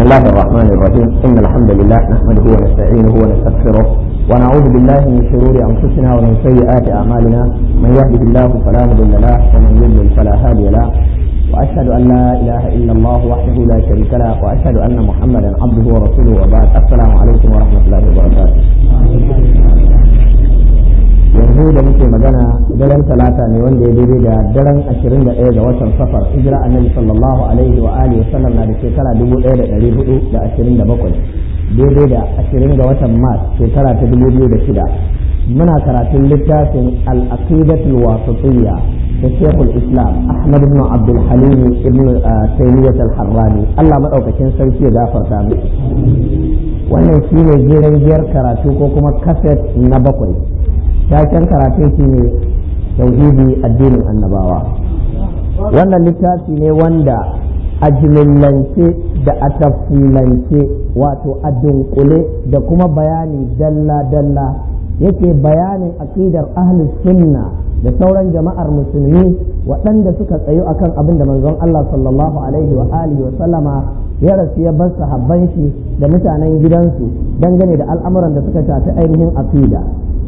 الله الرحمن الرحيم إن الحمد لله نحمده ونستعينه ونستغفره ونعوذ بالله من شرور أنفسنا ومن سيئات أعمالنا من يهده الله فلا مضل له ومن يضلل فلا هادي له وأشهد أن لا إله إلا الله وحده لا شريك له وأشهد أن محمدا عبده ورسوله وبعد السلام عليكم ورحمة الله وبركاته yanzu da muke magana daren talata ne wanda ya daidai da daren 21 ga watan safar hijira annabi sallallahu alaihi wa alihi wasallam na da shekara 1427 daidai da 20 ga watan mars shekara ta 2006 muna karatun littafin al-aqidatul wasatiyya da shekul islam ahmad ibn abdul halim ibn taymiyyah al-harrani Allah madaukakin sarki ya gafarta mu wannan shine jeren jiyar karatu ko kuma kaset na bakwai taken karatun shi ne tauhidi addinin annabawa wannan littafi ne wanda a jimillance da a tafsilance wato a dunkule da kuma bayani dalla-dalla yake bayanin aƙidar ahli sunna da sauran jama'ar musulmi waɗanda suka tsayu akan abin da manzon Allah sallallahu alaihi wa alihi wa sallama ya rasu ya bar sahabban shi da mutanen gidansu dangane da al'amuran da suka shafi ainihin aqida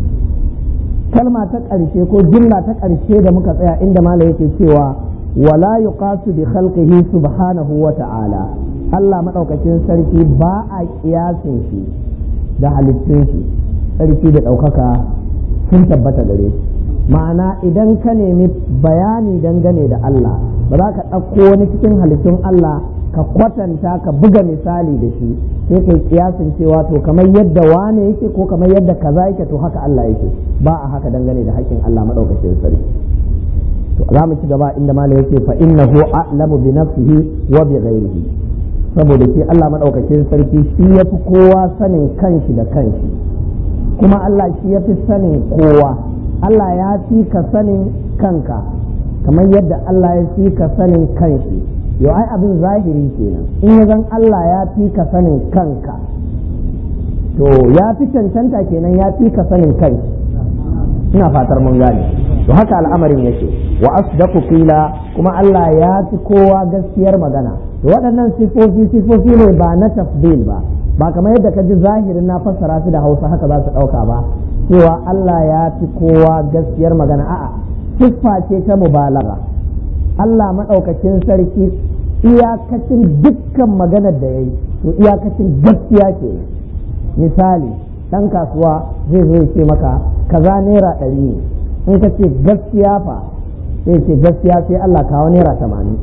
kalma ta ƙarshe ko jumla ta ƙarshe da muka tsaya inda mala yake cewa wala yuqasu bi khalqihi subhanahu wa ta'ala Allah madaukakin sarki ba a kiyasin shi da halittun shi sarki da ɗaukaka sun tabbata gare shi ma'ana idan ka nemi bayani dangane da Allah ba za ka ɗauko wani cikin halittun Allah ka kwatanta ka buga misali da shi sai kai kiyasin cewa to kamar yadda wane yake ko kamar yadda kaza yake to haka Allah yake ba a haka dangane da haƙƙin Allah madaukakin sarki to za mu ci gaba inda malam yake fa innahu a'lamu bi nafsihi wa bi ghairihi saboda shi Allah madaukakin sarki shi yafi kowa sanin kanshi da kanshi kuma Allah shi yafi sanin kowa Allah ya fi ka sanin kanka kamar yadda Allah ya fi ka sanin kanshi yau ai abin zahiri kenan in ya zan Allah ya fi ka sanin kanka to ya fi cancanta kenan ya fi ka sanin kai ina fatar mun gane to haka al'amarin yake wa asdaqu qila kuma Allah ya fi kowa gaskiyar magana to waɗannan sifofi sifofi ne ba na tafdil ba ba kamar yadda ka ji zahirin na fassara su da Hausa haka za su ɗauka ba cewa Allah ya fi kowa gaskiyar magana a'a siffa ce ta mubalaga Allah maɗaukacin sarki iyakacin dukkan maganar da ya yi to iyakacin gaskiya ke misali ɗan kasuwa zai zo ce maka kaza naira ɗari ne in ka ce gaskiya fa sai ce gaskiya sai Allah kawo naira tamanin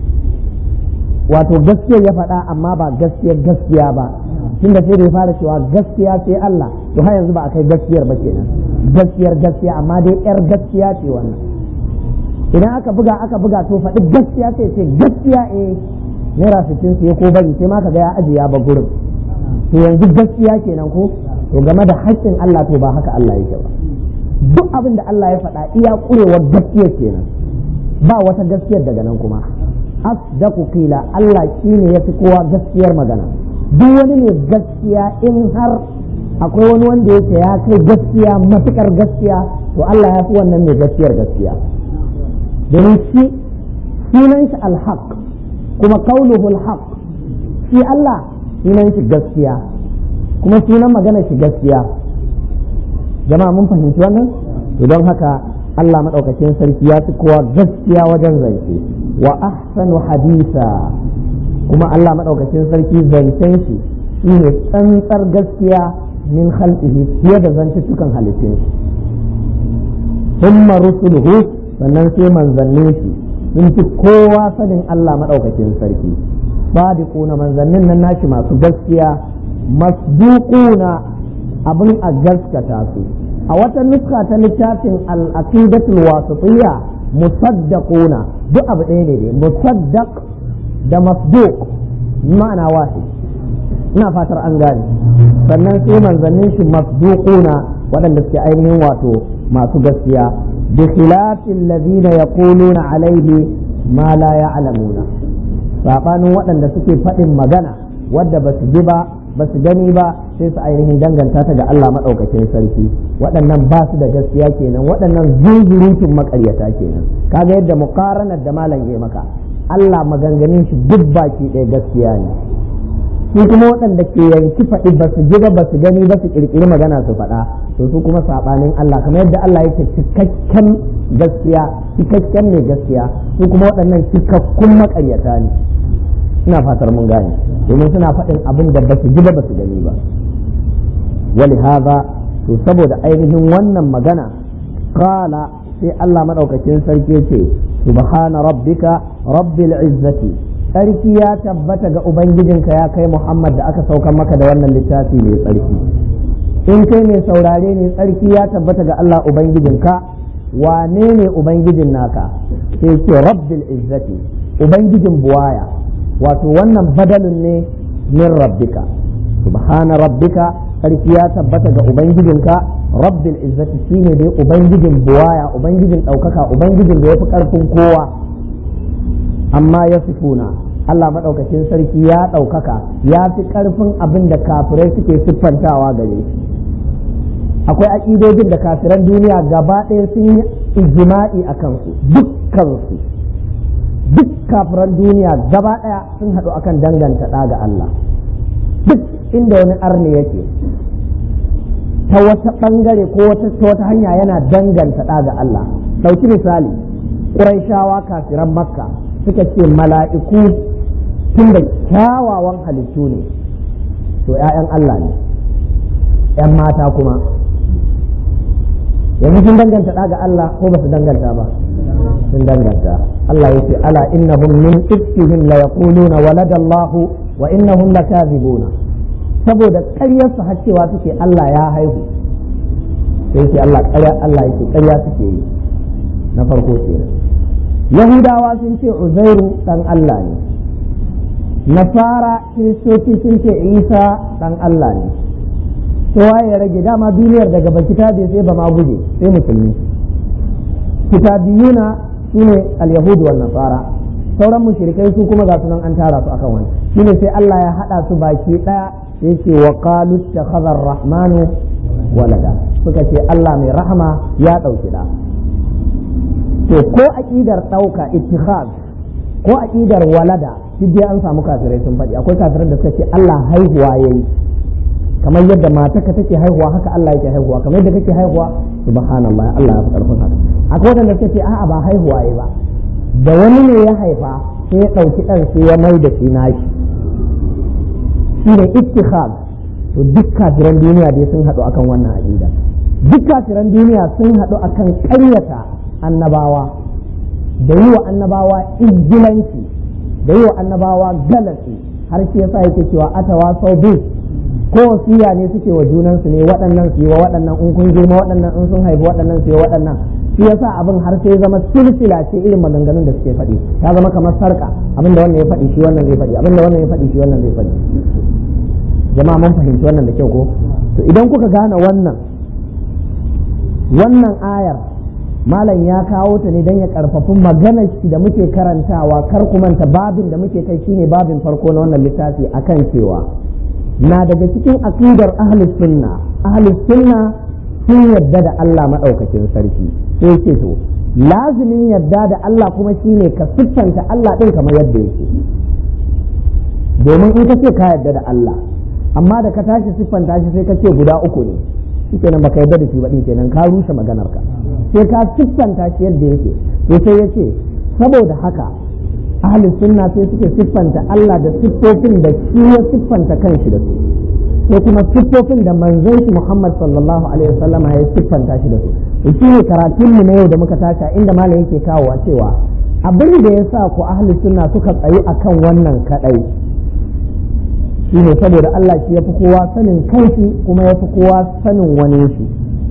wato gaskiya ya faɗa amma ba gaskiyar gaskiya ba tunda sai da ya fara cewa gaskiya sai Allah to har yanzu ba a kai gaskiyar ba kenan gaskiyar gaskiya amma dai yar gaskiya ce wannan idan aka buga aka buga to faɗi gaskiya sai ce gaskiya eh naira sittin sai ko bari sai ma ka ga ya aje ya ba gurin to yanzu gaskiya kenan ko to game da haƙƙin Allah to ba haka Allah yake ba duk abin da Allah ya faɗa iya ƙurewar gaskiya kenan ba wata gaskiyar daga nan kuma asdaqu qila Allah shine yafi kowa gaskiyar magana duk wani ne gaskiya in har akwai wani wanda yake ya kai gaskiya matukar gaskiya to Allah ya fi wannan mai gaskiyar gaskiya domin shi sunan shi alhaq kuma kauluhu alhaq shi Allah sunan shi gaskiya kuma sunan magana shi gaskiya jama'a mun fahimci wannan to don haka Allah madaukakin sarki ya fi kowa gaskiya wajen zance wa ahsanu hadisa kuma Allah madaukakin sarki zancen shi shine tsantsar gaskiya min khalqihi fiye da zantuttukan halittun shi thumma rusuluhu sannan sai manzannin shi sun fi kowa sanin Allah maɗaukakin sarki sadiquna manzannin nan nashi masu gaskiya masduquna abin a gaskata su a wata nuska ta littafin al-aqidatul wasitiyya musaddaquna duk abu ɗaya ne musaddaq da masduq ma'ana wahid ina fatar an gane sannan sai manzannin shi masduquna waɗanda suke ainihin wato masu gaskiya بخلاف الذين يقولون عليه ما لا يعلمون sabanin waɗanda suke faɗin magana wadda ba su ji ba ba su gani ba sai su ainihin danganta ta ga Allah maɗaukakin sarki waɗannan ba su da gaskiya kenan waɗannan zunzurutun maƙaryata kenan kaga yadda muqaranar da malam ya maka Allah maganganun shi duk baki ɗaya gaskiya ne su kuma waɗanda ke yanki faɗi ba su ji ba ba su gani ba su ƙirƙiri magana su faɗa to su kuma saɓanin Allah kamar yadda Allah yake cikakken gaskiya cikakken mai gaskiya su kuma waɗannan cikakkun maƙaryata ne ina fatar mun gane domin suna faɗin abin da ba su ji ba ba su gani ba wali haza to saboda ainihin wannan magana kala sai Allah maɗaukakin sarki ce subhana rabbika rabbil izzati tsarki ya tabbata ga ubangijinka ya kai Muhammad da aka saukan maka da wannan littafi mai tsarki in kai mai saurare ne tsarki ya tabbata ga Allah ubangijinka wane ne ubangijin naka sai ce rabbil izzati ubangijin buwaya wato wannan badalin ne min rabbika subhana rabbika sarki ya tabbata ga ubangijinka rabbil izzati shine dai ubangijin buwaya ubangijin ɗaukaka ubangijin da ya fi ƙarfin kowa amma ya sifuna Allah maɗaukacin sarki ya ɗaukaka ya fi ƙarfin abin da kafirai suke siffantawa gare shi akwai aƙidojin da kafiran duniya gaba ɗaya sun yi ijma'i a kansu dukkansu duk kafiran duniya gaba ɗaya sun haɗu akan danganta ɗa ga Allah duk inda wani arne yake ta wata ɓangare ko ta wata hanya yana danganta ɗa ga Allah ɗauki misali ƙuraishawa kafiran makka suka ce mala'iku tun da kyawawan halittu ne to ‘ya'yan Allah ne ‘yan mata kuma yanzu sun danganta ɗa ga Allah ko ba su danganta ba sun danganta Allah ya ce ala innahum min ifkihim la yaquluna walada Allah wa innahum lakazibuna saboda ƙaryar su har cewa suke Allah ya haihu sai ce Allah ƙarya Allah yake ƙarya suke yi na farko kenan Yahudawa sun ce Uzairu dan Allah ne Nasara Kiristoci sun ce Isa dan Allah ne kowa ya rage dama duniyar daga ba kitabe sai ba ma guje sai musulmi kitabiyuna shine al-yahud wal nasara sauran mushrikai su kuma ga sunan an tara su akan wani shine sai Allah ya hada su baki daya yake wa qalu takhadha ar-rahmanu walada suka ce Allah mai rahama ya dauki da to ko aqidar dauka ittikhaz ko aqidar walada duk an samu kafirai sun faɗi akwai kafirai da suka ce Allah haihuwa yayi kamar yadda matarka take haihuwa haka Allah yake haihuwa kamar yadda kake haihuwa subhanallah Allah ya fi karfin haka akwai wanda suke ce a'a ba haihuwa yayi ba da wani ne ya haifa sai ya dauki dan sai ya mai da shi nashi shine ittikhad to duk kafiran duniya dai sun hadu akan wannan aqida duk kafiran duniya sun hadu akan ƙaryata annabawa da yi wa annabawa izgilanci da yi wa annabawa galasi har shi yasa yake cewa atawa sau biyu ko wasiya ne suke wa junansu ne waɗannan su yi wa waɗannan in kun girma waɗannan in sun haifi waɗannan su yi wa waɗannan shi yasa abin har sai zama silsila ce irin maganganun da suke faɗi ta zama kamar sarka abinda wannan ya faɗi shi wannan zai faɗi abinda wannan ya faɗi shi wannan zai faɗi jama'a mun fahimci wannan da kyau ko to idan kuka gane wannan wannan ayar malam ya kawo ta ne don ya karfafi maganar shi da muke karantawa kar ku manta babin da muke kai shine babin farko na wannan littafi akan cewa na daga cikin aqidar ahlus sunna ahlus sunna sun yadda da Allah madaukakin sarki sai ce to lazimin yadda da Allah kuma shine ka siffanta Allah din kamar yadda yake domin in ka ce ka yadda da Allah amma da ka tashi siffanta shi sai ka ce guda uku ne shikenan baka yadda da shi ba din kenan ka rushe maganar ka sai ka siffanta shi yadda yake to sai ya ce saboda haka ahli sunna sai suke siffanta Allah da siffofin da shi ya siffanta kanshi da su sai kuma siffofin da manzon shi Muhammad sallallahu alaihi wasallam ya siffanta shi da su shi ne karatun mu na yau da muka tashi inda malam yake kawowa cewa abin da ya sa ku ahli sunna suka tsayi akan wannan kadai shine saboda Allah shi yafi kowa sanin kanshi kuma yafi kowa sanin wani shi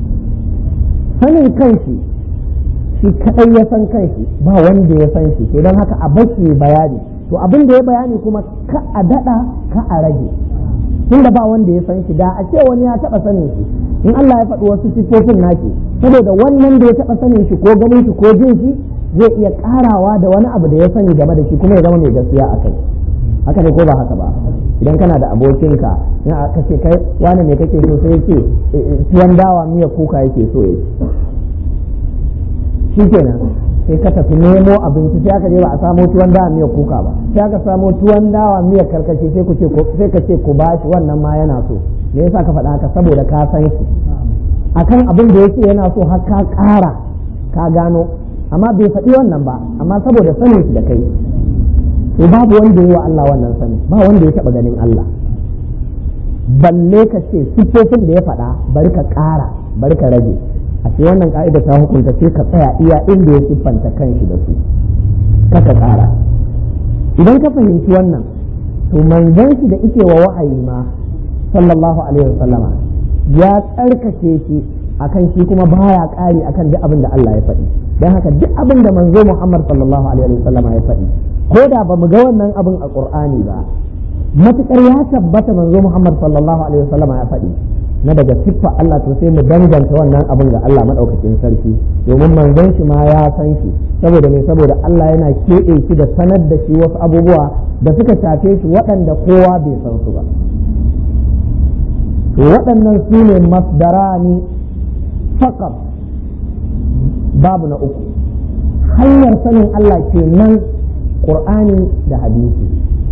sanin kanshi shi kadai ya san kanshi ba wanda ya san shi don haka a bashi bayani to abin da ya bayani kuma ka a dada ka a rage tunda ba wanda ya san shi da a ce wani ya taba sanin shi in Allah ya faɗi wasu sifofin naki saboda wannan da ya taba sanin shi ko ganin shi ko jin shi zai iya karawa da wani abu da ya sani game da shi kuma ya zama mai gaskiya a kai haka ne ko ba haka ba idan kana da abokinka in aka ce kai wani ne kake so sai ce tuwon dawa miya kuka yake so ya shi kenan sai ka tafi nemo abinci sai aka je ba a samo tuwon dawa miyar kuka ba sai aka samo tuwon dawa miyar karkashi sai ku ce sai ka ce ku bashi wannan ma yana so me yasa ka faɗa haka saboda ka san shi akan abin da yake yana so har ka ƙara ka gano amma bai faɗi wannan ba amma saboda sanin shi da kai to babu wanda yi wa Allah wannan sani ba wanda ya taɓa ganin Allah balle ka ce siffofin da ya faɗa bari ka ƙara bari ka rage a ce wannan ka'ida ta hukunta sai ka tsaya iya inda ya siffanta kanshi da su kaka ƙara idan ka fahimci wannan to manzon shi da ike wa wa'ayi ma sallallahu alaihi wasallama ya tsarkake shi akan shi kuma baya ƙari akan duk abin da Allah ya faɗi don haka duk abin da manzo Muhammad sallallahu alaihi wasallama ya faɗi ko da ba mu ga wannan abin a Qur'ani ba matukar ya tabbata manzo Muhammad sallallahu alaihi wasallama ya faɗi na daga siffa Allah to sai mu danganta wannan abin ga Allah madaukakin sarki domin manzon shi ma ya san shi saboda me saboda Allah yana keɓe shi da sanar da shi wasu abubuwa da suka shafe shi waɗanda kowa bai san su ba to waɗannan su ne masdarani faqat babu na uku hanyar sanin Allah kenan Qur'ani da hadisi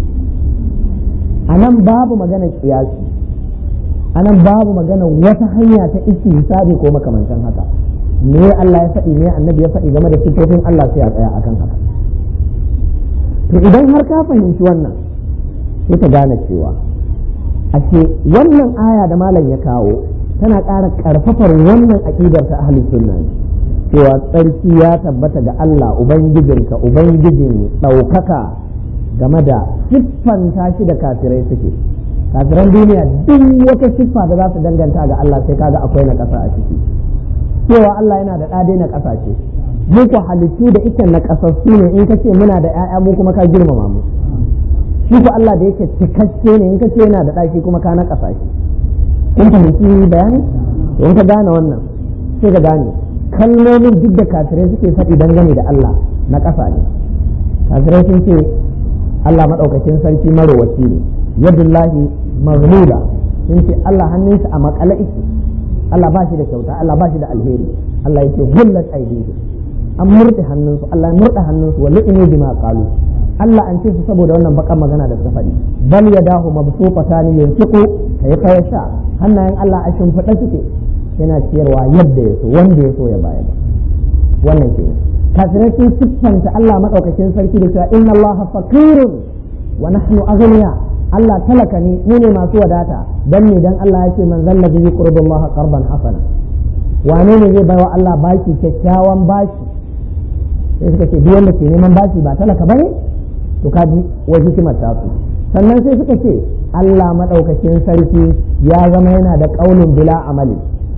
a nan babu magana kiyasi anan babu magana wata hanya ta hisabi ko makamantan haka me Allah ya faɗi me annabi ya faɗi game da sifofin Allah sai a tsaya akan haka to idan har ka fahimci wannan sai ka gane cewa ashe wannan aya da malam ya kawo tana ƙara ƙarfafar wannan aƙidar ta ahli sunna cewa tsarki ya tabbata ga Allah ubangijinka ubangijin ɗaukaka game da siffanta shi da kafirai suke kafiran duniya duk wata siffa da za su danganta ga Allah sai kaga akwai na ƙasa a ciki cewa Allah yana da ɗade na ƙasa ce mu ku halittu da ita na ƙasassu ne in ka ce muna da ƴaƴa mu kuma ka girmama mu shi ku Allah da yake cikakke ne in ka ce yana da ɗaki kuma ka na ƙasa shi kun fahimci bayani in ka gane wannan sai ka gane kalmomin duk da kafirai suke faɗi dangane da Allah na ƙasa ne kafirai sun ce Allah maɗaukakin sarki marowaci ne yadullahi maghlula sun ce Allah hannunsa a makale ike Allah ba shi da kyauta Allah ba shi da alheri Allah yake hullat aidihi an murɗe hannunsu Allah ya murɗe hannunsu wa lu'inu bima qalu Allah an ce su saboda wannan bakan magana da suka faɗi bal yadahu mabsuqatan yanfiqu kayfa yasha hannayen Allah a shimfiɗa suke yana ciyarwa yadda ya so wanda ya so ya bayar wannan kenan kafirai sun siffanta Allah madaukakin sarki da cewa inna Allah faqirun wa nahnu aghniya Allah talaka ne mu ne masu wadata dan ne dan Allah ya ce man zalla bi qurbillahi qarban hasana wane ne zai baiwa Allah baki kyakkyawan baki sai suka ce duk wanda ke neman baki ba talaka bane to kaji wa hikimar ta su sannan sai suka ce Allah madaukakin sarki ya zama yana da qaulun bila amali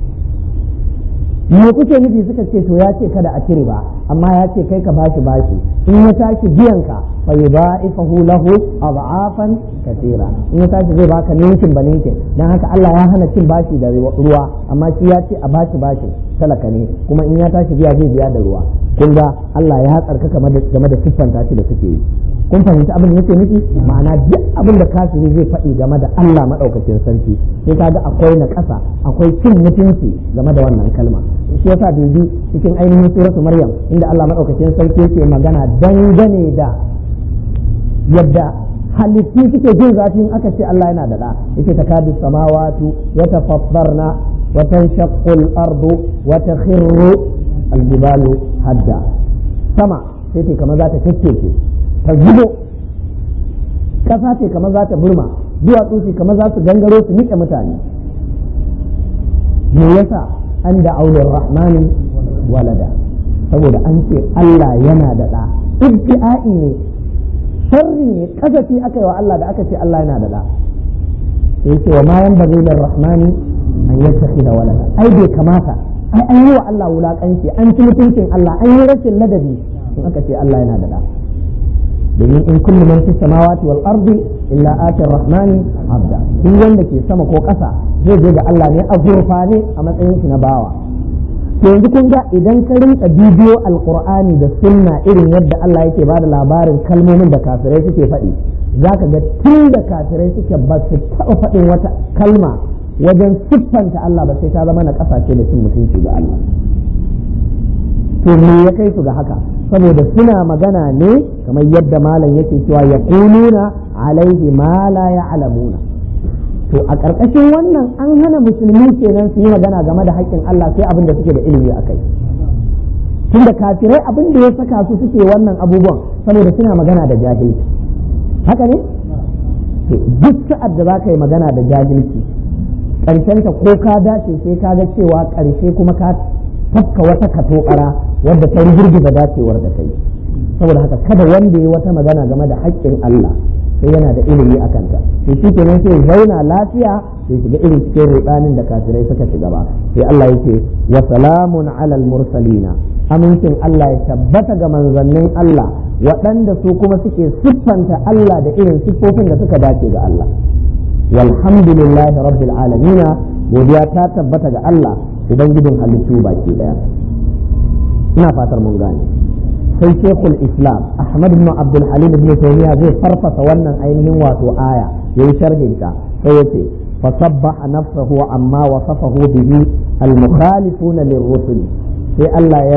me kuke nufi suka ce to ya ce kada a cire ba amma ya ce kai ka bashi bashi in ya tashi biyan ka fa yudha'ifahu lahu adhafan katira in ya tashi zai baka ninkin ba ninkin dan haka Allah ya hana cin bashi da ruwa amma shi ya ce a bashi bashi talaka ne kuma in ya tashi biya zai biya da ruwa kun ga Allah ya tsarkaka game da siffanta shi da suke yi kun fahimci abin da yake nufi ma'ana duk abin da kafiri zai faɗi game da Allah maɗaukakin sarki sai kaga akwai na ƙasa akwai cin mutunci game da wannan kalma shi yasa dubi cikin ainihin suratu maryam inda Allah maɗaukakin sarki yake magana dangane da yadda halittu suke jin zafin aka ce Allah yana da ɗa yake takadu samawatu yatafassarna wa tanshaqqu al-ardu wa takhirru al-jibalu hadda sama sai ce kamar za ta kakkece ta zubo kasa ce kamar za ta burma duwatsu ce kamar za su gangaro su niƙe mutane me yasa an da aulin rahmani walada saboda an ce Allah yana da ɗa ibti'a'i ne sharri ne kasafi aka yi wa Allah da aka ce Allah yana da ɗa sai ce wa ma yan bazai rahmani an yattakhidha walada ai bai kamata ai an yi wa Allah wulakanci an ci mutuncin Allah an yi rashin ladabi in aka ce Allah yana da ɗa domin in kullu man fi samawati wal ardi illa ati rahmani abda duk wanda ke sama ko ƙasa zai je ga Allah ne a gurfane a matsayin shi na bawa to yanzu kun ga idan ka rinka bidiyo alqur'ani da sunna irin yadda Allah yake bada labarin kalmomin da kafirai suke faɗi zaka ga tun da kafirai suke ba su taɓa faɗin wata kalma wajen siffanta Allah ba sai ta zama na ƙasashe da cin mutunci ga Allah to me ya kai su ga haka saboda suna magana ne kamar yadda malam yake cewa ya kununa alaihi ma la ya'lamuna to a ƙarƙashin wannan an hana musulmi kenan su yi magana game da haƙƙin Allah sai abin da suke da ilimi a kai tunda kafirai abin da ya saka su suke wannan abubuwan saboda suna magana da jahilci haka ne to duk sa'ad da za ka yi magana da jahilci ƙarshenta ko ka dace sai ka ga cewa ƙarshe kuma ka tafka wata katokara wadda ta girgiza dacewar da kai saboda haka kada wanda ya wata magana game da haƙƙin Allah sai yana da ilimi a kanta to shi kenan sai zauna lafiya sai shiga irin cikin rudanin da kafirai suka shiga ba sai Allah yake wa salamun alal mursalina amincin Allah ya tabbata ga manzannin Allah waɗanda su kuma suke siffanta Allah da irin siffofin da suka dace ga Allah walhamdulillahi rabbil alamina godiya ta tabbata ga Allah ubangijin halittu baki daya ina fatar mun gane sai shekul islam ahmad ibn abdul halim ibn taymiya zai farfasa wannan ainihin wato aya yayi sharhin ta sai yace fasabbaha nafsahu amma wasafahu bihi al-mukhalifuna lirrusul sai Allah ya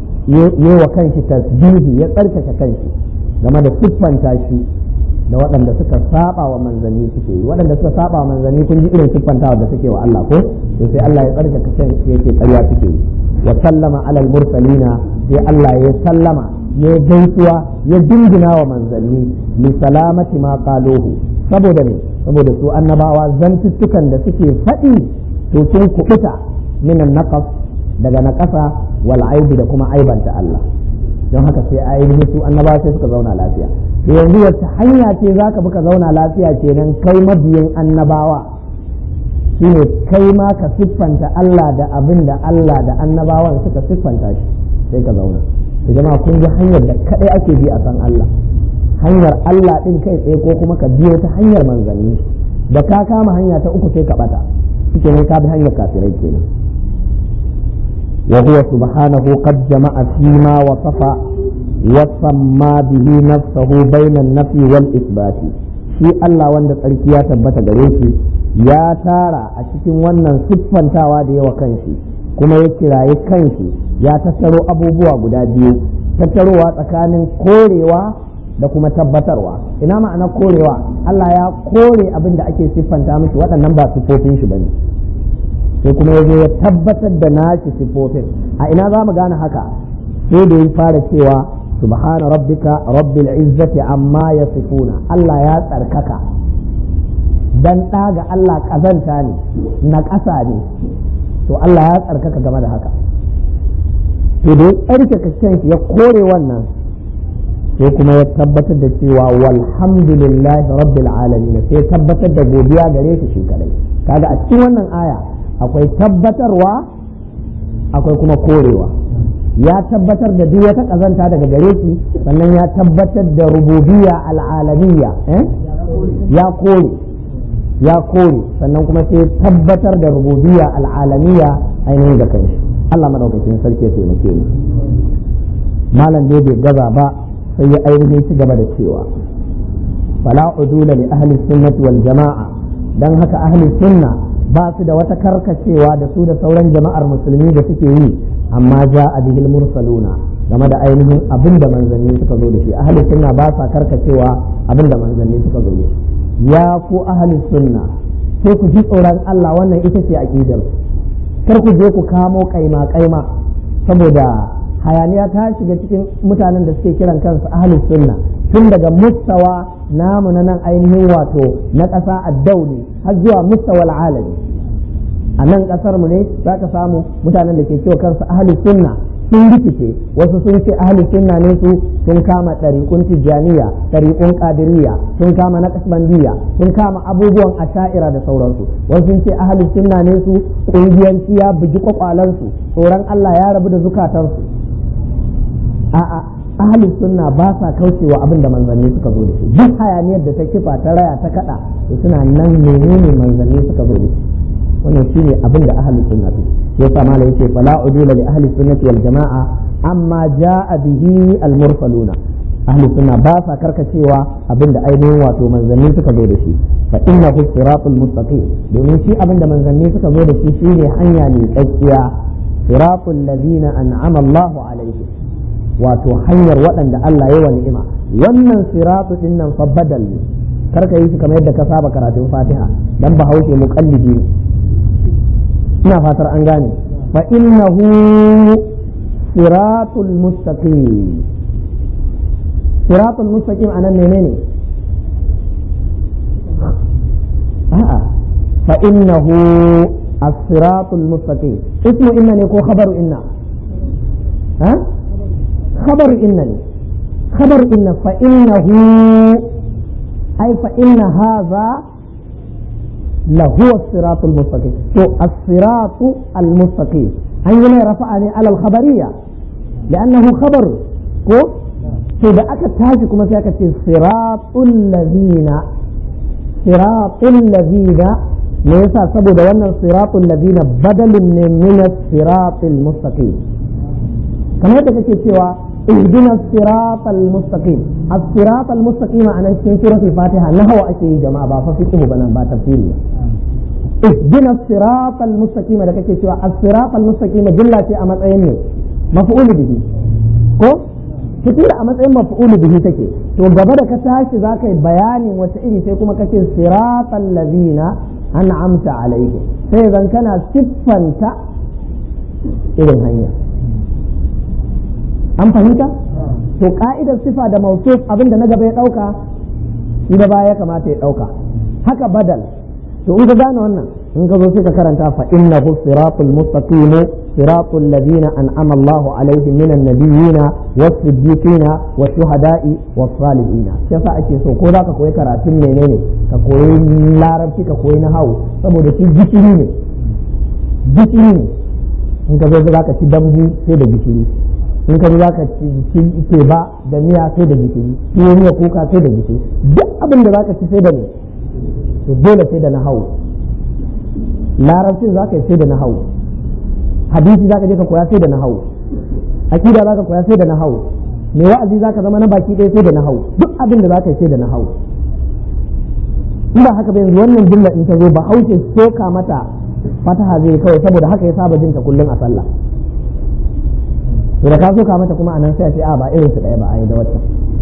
yi wa kanshi tasbihi ya tsarkake kanshi game da siffanta shi da waɗanda suka saba wa manzanni suke yi waɗanda suka saba wa manzanni kun ji irin siffantawa da suke wa Allah ko to sai Allah ya tsarkake kanshi yake ƙarya suke yi wa sallama alal mursalina sai Allah ya sallama ya gaisuwa ya dingina wa manzanni li salamati ma qaluhu saboda ne saboda su annabawa zantuttukan da suke faɗi to sun kubuta minan naqas daga naƙasa wal aibi da kuma aibanta Allah don haka sai ainihin su annabawa sai suka zauna lafiya to yanzu wacce hanya ce zaka bi ka zauna lafiya kenan kai mabiyin annabawa shine kai ma ka siffanta Allah da abin da Allah da annabawan suka siffanta shi sai ka zauna to jama'a kun ji hanyar da kadai ake bi a san Allah hanyar Allah din kai tsaye ko kuma ka biyo ta hanyar manzanni da ka kama hanya ta uku sai ka bata shike ne ka bi hanyar kafirai kenan wa huwa subhanahu qad jama'a fima wasafa wa samma bihi nafsahu bayna an-nafi wal isbati shi Allah wanda tsarki ya tabbata gare shi ya tara a cikin wannan siffantawa da yawa kanshi kuma ya kiraye kanshi ya tattaro abubuwa guda biyu tattarowa tsakanin korewa da kuma tabbatarwa ina ma'ana korewa Allah ya kore abin da ake siffanta mishi waɗannan ba siffofin shi bane sai kuma ya zo ya tabbatar da nashi siffofin a ina za mu gane haka sai da ya fara cewa subhana rabbika rabbil izzati amma yasifuna Allah ya tsarkaka dan ɗaga Allah ƙazanta ne na ƙasa ne to Allah ya tsarkaka game da haka to da ya tsarkaka kanshi ya kore wannan sai kuma ya tabbatar da cewa walhamdulillahi rabbil alamin sai tabbatar da godiya gare shi shi kadai kaga a cikin wannan aya akwai tabbatarwa akwai kuma korewa ya tabbatar da duk wata kazanta daga gare shi sannan ya tabbatar da rububiyya al'alamiyya ya kore ya kore sannan kuma sai tabbatar da rububiyya al'alamiya ainihin da kanshi Allah madaukakin sarki ya taimake ni malam ne bai gaza ba sai ya ainihin ci gaba da cewa fala udula li ahli sunnati wal jama'a dan haka ahli sunna ba su da wata karkacewa da su da sauran jama'ar musulmi da suke yi amma ja a bihil mursaluna game da ainihin abin da manzanni suka zo da shi ahli sunna ba sa karkacewa abin da manzanni suka zo da shi ya ku ahli sunna sai ku ji tsoron Allah wannan ita ce aqidar kar ku je ku kamo kaima kaima saboda hayaniya ta shiga cikin mutanen da suke kiran kansu ahli sunna tun daga mustawa namu na nan ainihin wato na ƙasa addauli har zuwa mustawa al'alami a nan ƙasar mu ne za ka samu mutanen da ke cewa kansu ahli sunna sun rikice wasu sun ce ahli sunna ne su sun kama ɗariƙun tijjaniya ɗariƙun ƙadiriya sun kama na kasbandiya sun kama abubuwan asha'ira da sauransu wasu sun ce ahli sunna ne su ƙungiyanci ya bugi kwakwalansu tsoron Allah ya rabu da zukatansu a'a ahli sunna ba sa kaucewa abin da manzanni suka zo da shi duk hayaniyar da ta kifa ta raya ta kada to suna nan menene manzanni suka zo da shi wannan shine abin da ahli sunna su yasa mala yake fala udula li ahli sunnati wal jamaa amma jaa bihi al mursaluna ahli sunna ba sa karkacewa abin da ainihin wato manzanni suka zo da shi fa innahu siratul mustaqim domin shi abin da manzanni suka zo da shi shine hanya ne tsakiya siratul ladina an'ama Allah alaihi wato hanyar waɗanda Allah ya wa ni'ima wannan siratu din nan fa badal ne karka yi shi kamar yadda ka saba karatun Fatiha dan bahaushe muqallidi ne ina fatar an gane fa innahu siratul mustaqim siratul mustaqim anan menene a'a fa innahu as-siratul mustaqim ismu inna ne ko khabaru inna ha khabaru inna ne khabaru inna fa innahu ay fa inna hadha لهو الصراط المستقيم تو الصراط المستقيم أن رفعني على الخبرية لأنه خبر كو to da aka tashi kuma sai aka ce siratul ladina siratul ladina me yasa saboda wannan siratul ladina badalin ne min siratul mustaqim kamar yadda kake cewa ihdina siratal mustaqim as-siratal mustaqim anan cikin suratul fatiha nahawa ake yi jama'a ba fa fiqh bana ba tafsiri ihdina siratal mustaqim da kake cewa as-siratal mustaqim jumla ce a matsayin ne maf'ul bihi ko tunda a matsayin maf'ulu bihi take to gaba da ka tashi za ka yi bayanin wace iri sai kuma kace siratal ladina an'amta alaihim sai zan kana siffanta irin hanya an fahimta to ka'idar sifa da mausuf abinda na gaba ya dauka shi da baya ya kamata ya dauka haka badal to in ka gane wannan in ka zo sai ka karanta fa innahu siratul mustaqim siratul ladina an'ama Allah alaihim minan nabiyina was-siddiqina wash-shuhada'i was-salihin yasa ake so ko zaka koyi karatun menene ka koyi larabci ka koyi nahawu saboda shi gishiri ne gishiri ne in ka zo zaka ci dambu sai da gishiri in ka zo zaka ci ci ba da miya sai da gishiri tuwo miya kuka sai da gishiri duk abin da zaka ci sai da ne to dole sai da nahawu larabcin zaka yi sai da nahawu hadisi zaka je ka koya sai da nahawu akida zaka koya sai da nahawu me wa'azi zaka zama na baki ɗaya sai da nahawu duk abin da zaka yi sai da nahawu in ba haka ba yanzu wannan jumla in ta zo ba haushe soka mata fataha zai kawai saboda haka ya saba jin ta kullum a sallah to da ka soka mata kuma anan sai a ce a ba irin su ɗaya ba a yi da wata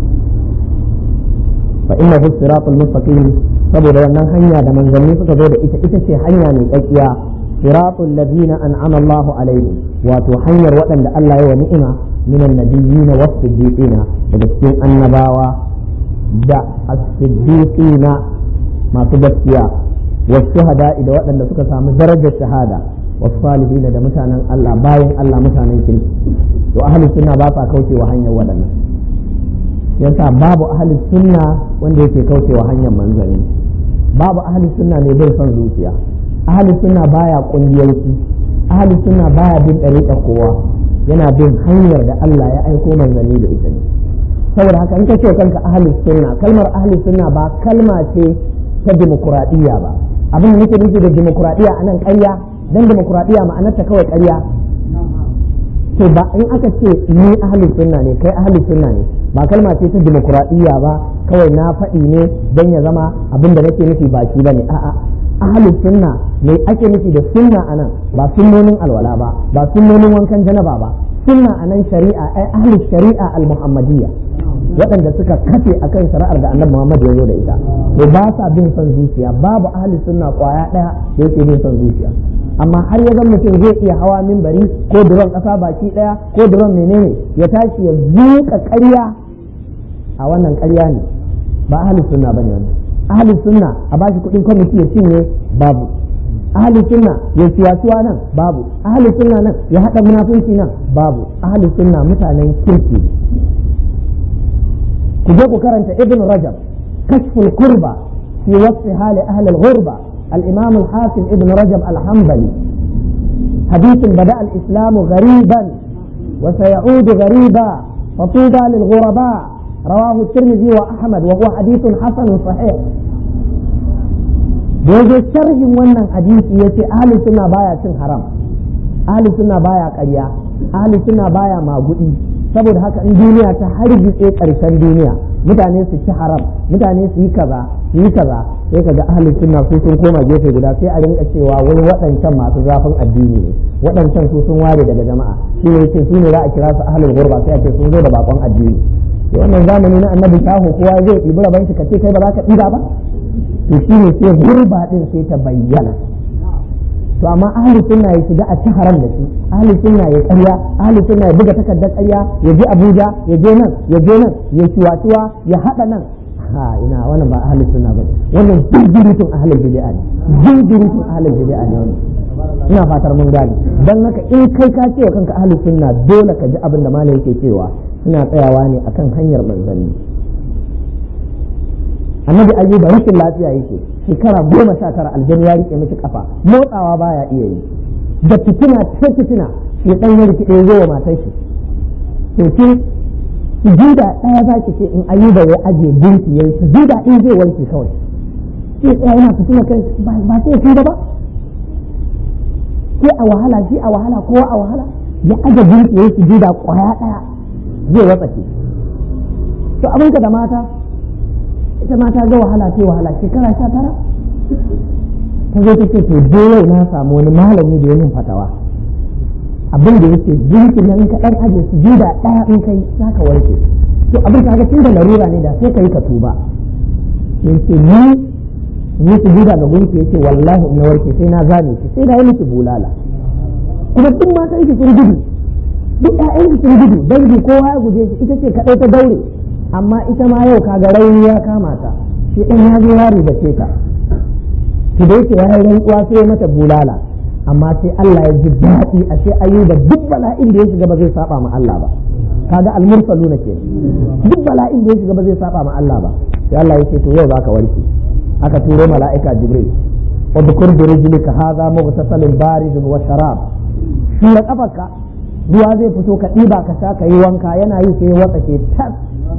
fa innahu siratul mustaqim saboda wannan hanya da manzanni suka zo da ita ita ce hanya mai tsakiya siratul ladina an'ama Allahu alaihim wato hanyar waɗanda Allah ya wa ni'ima minan nabiyina was-siddiqina daga cikin annabawa da as-siddiqina masu gaskiya was-shuhada da waɗanda suka samu darajar shahada was-salihin da mutanen Allah bayan Allah mutanen kirki to ahli sunna ba sa kaucewa hanyar waɗannan yasa babu ahli sunna wanda yake kaucewa hanyar manzanni babu ahli sunna ne bai son zuciya ahli sunna baya kungiyanci ahli sunna baya bin ɗariƙa kowa yana bin hanyar da Allah ya aiko manzanni da ita ne saboda haka in ka ce kanka ahli sunna kalmar ahli sunna ba kalma ce ta dimokuraɗiyya ba abin da nake nufi da dimokuraɗiyya a nan ƙarya dan dimokuraɗiyya ma'anarta kawai ƙarya to ba in aka ce ni ahli sunna ne kai ahli sunna ne ba kalma ce ta dimokuraɗiyya ba kawai na faɗi ne don ya zama abin da nake nufi baki ba ne a'a ahli sunna me ake nufi da sunna anan ba sunnonin alwala ba ba sunnonin wankan janaba ba sunna anan shari'a ai ahli shari'a al-muhammadiyya waɗanda suka kafe akan shari'ar da annabi Muhammad ya zo da ita to ba sa bin son zuciya babu ahli sunna kwaya ɗaya da yake bin son zuciya amma har ya zan mutum zai iya hawa mimbari ko duron ƙasa baki ɗaya ko duron menene ya tashi ya zuƙa ƙarya a wannan ƙarya ne ba ahli sunna bane wannan ahli sunna a bashi kuɗin kwamiti ya cinye babu ahli sunna ya siyasuwa nan babu ahli sunna nan ya haɗa munafunci nan babu ahli sunna mutanen kirki ku je ku karanta ibn rajab kashful kurba fi wasfi hali ahli al-ghurba al-imam al-hakim ibn rajab al-hanbali حديث بدأ الإسلام غريبا وسيعود غريبا فطوبى للغرباء رواه الترمذي وأحمد وهو حديث حسن صحيح yaje sharhin wannan hadisi yace ahli sunna baya cin haram ahli sunna baya ƙarya ahli sunna baya magudi saboda haka in duniya ta hargitse ƙarshen duniya mutane su ci haram mutane su yi kaza su yi kaza sai kaga ahli sunna su sun koma gefe guda sai a rinka cewa wai waɗancan masu zafin addini ne waɗancan su sun ware daga jama'a shi ne yake su ne za a kira su ahlul gurba sai a ce sun zo da bakon addini to wannan zamani na annabi shaho kowa zai ɗibi raban shi ka ce kai ba za ka ɗiba ba to shi ne sai gurba din sai ta bayyana to amma ahli sunna ya shiga a ci haram da shi ahli sunna ya karya ahli sunna ya buga takardar karya ya je abuja ya je nan ya je nan ya ciwa ya haɗa nan ha ina wannan ba ahli sunna ba wannan jirgirutun ahli bid'a ne jirgirutun ahli bid'a ne wannan ina fatar mun gane dan haka in kai ka ce kanka ahli sunna dole ka ji abin da malai yake cewa suna tsayawa ne akan hanyar manzanni annabi ayyuba rashin lafiya yake shekara goma sha tara aljanu ya rike miki kafa motsawa baya iya yi da fitina ta fitina shi dan ya rike zo wa matar shi to ki sujuda daya za ki ce in ayyuba ya aje gunki yayi sujuda din zai wanke kawai sai tsaya yana fitina kai ba sai shi ba sai a wahala shi a wahala kowa a wahala ya aje gunki yayi sujuda kwaya daya zai watsa ki to abinka da mata ita ma ta ga wahala ce wahala shekara sha tara ta zo ta ce to je yau na samu wani malami da ya min fatawa abin da yake jinki nan ka dan aje su juda daya in kai za ka warke to abin ka ga tun da larura ne da sai ka yi ka tuba yace ni ni su juda ga gunki yace wallahi in na warke sai na zane ki sai na yi miki bulala kuma duk matan ki sun gudu duk ƴaƴan ki sun gudu dangi kowa ya guje shi ita ce kadai ta daure amma ita ma yau kaga rauni ya kama ta shi ɗan ya zo ya ribace ta ki da yake ya rantsuwa sai mata bulala amma sai Allah ya ji daɗi a sai ayyuba duk bala'in da ya shiga ba zai saba ma Allah ba kaga almursaluna ke duk bala'in da ya shiga ba zai saba ma Allah ba sai Allah ya ce to yau zaka warke aka turo mala'ika jibril udkur bi rijlika hadha mughtasalun baridun wa sharab shi da kafarka ruwa zai fito ka ɗiba ka sha ka yi wanka yana yi sai watsa ke tas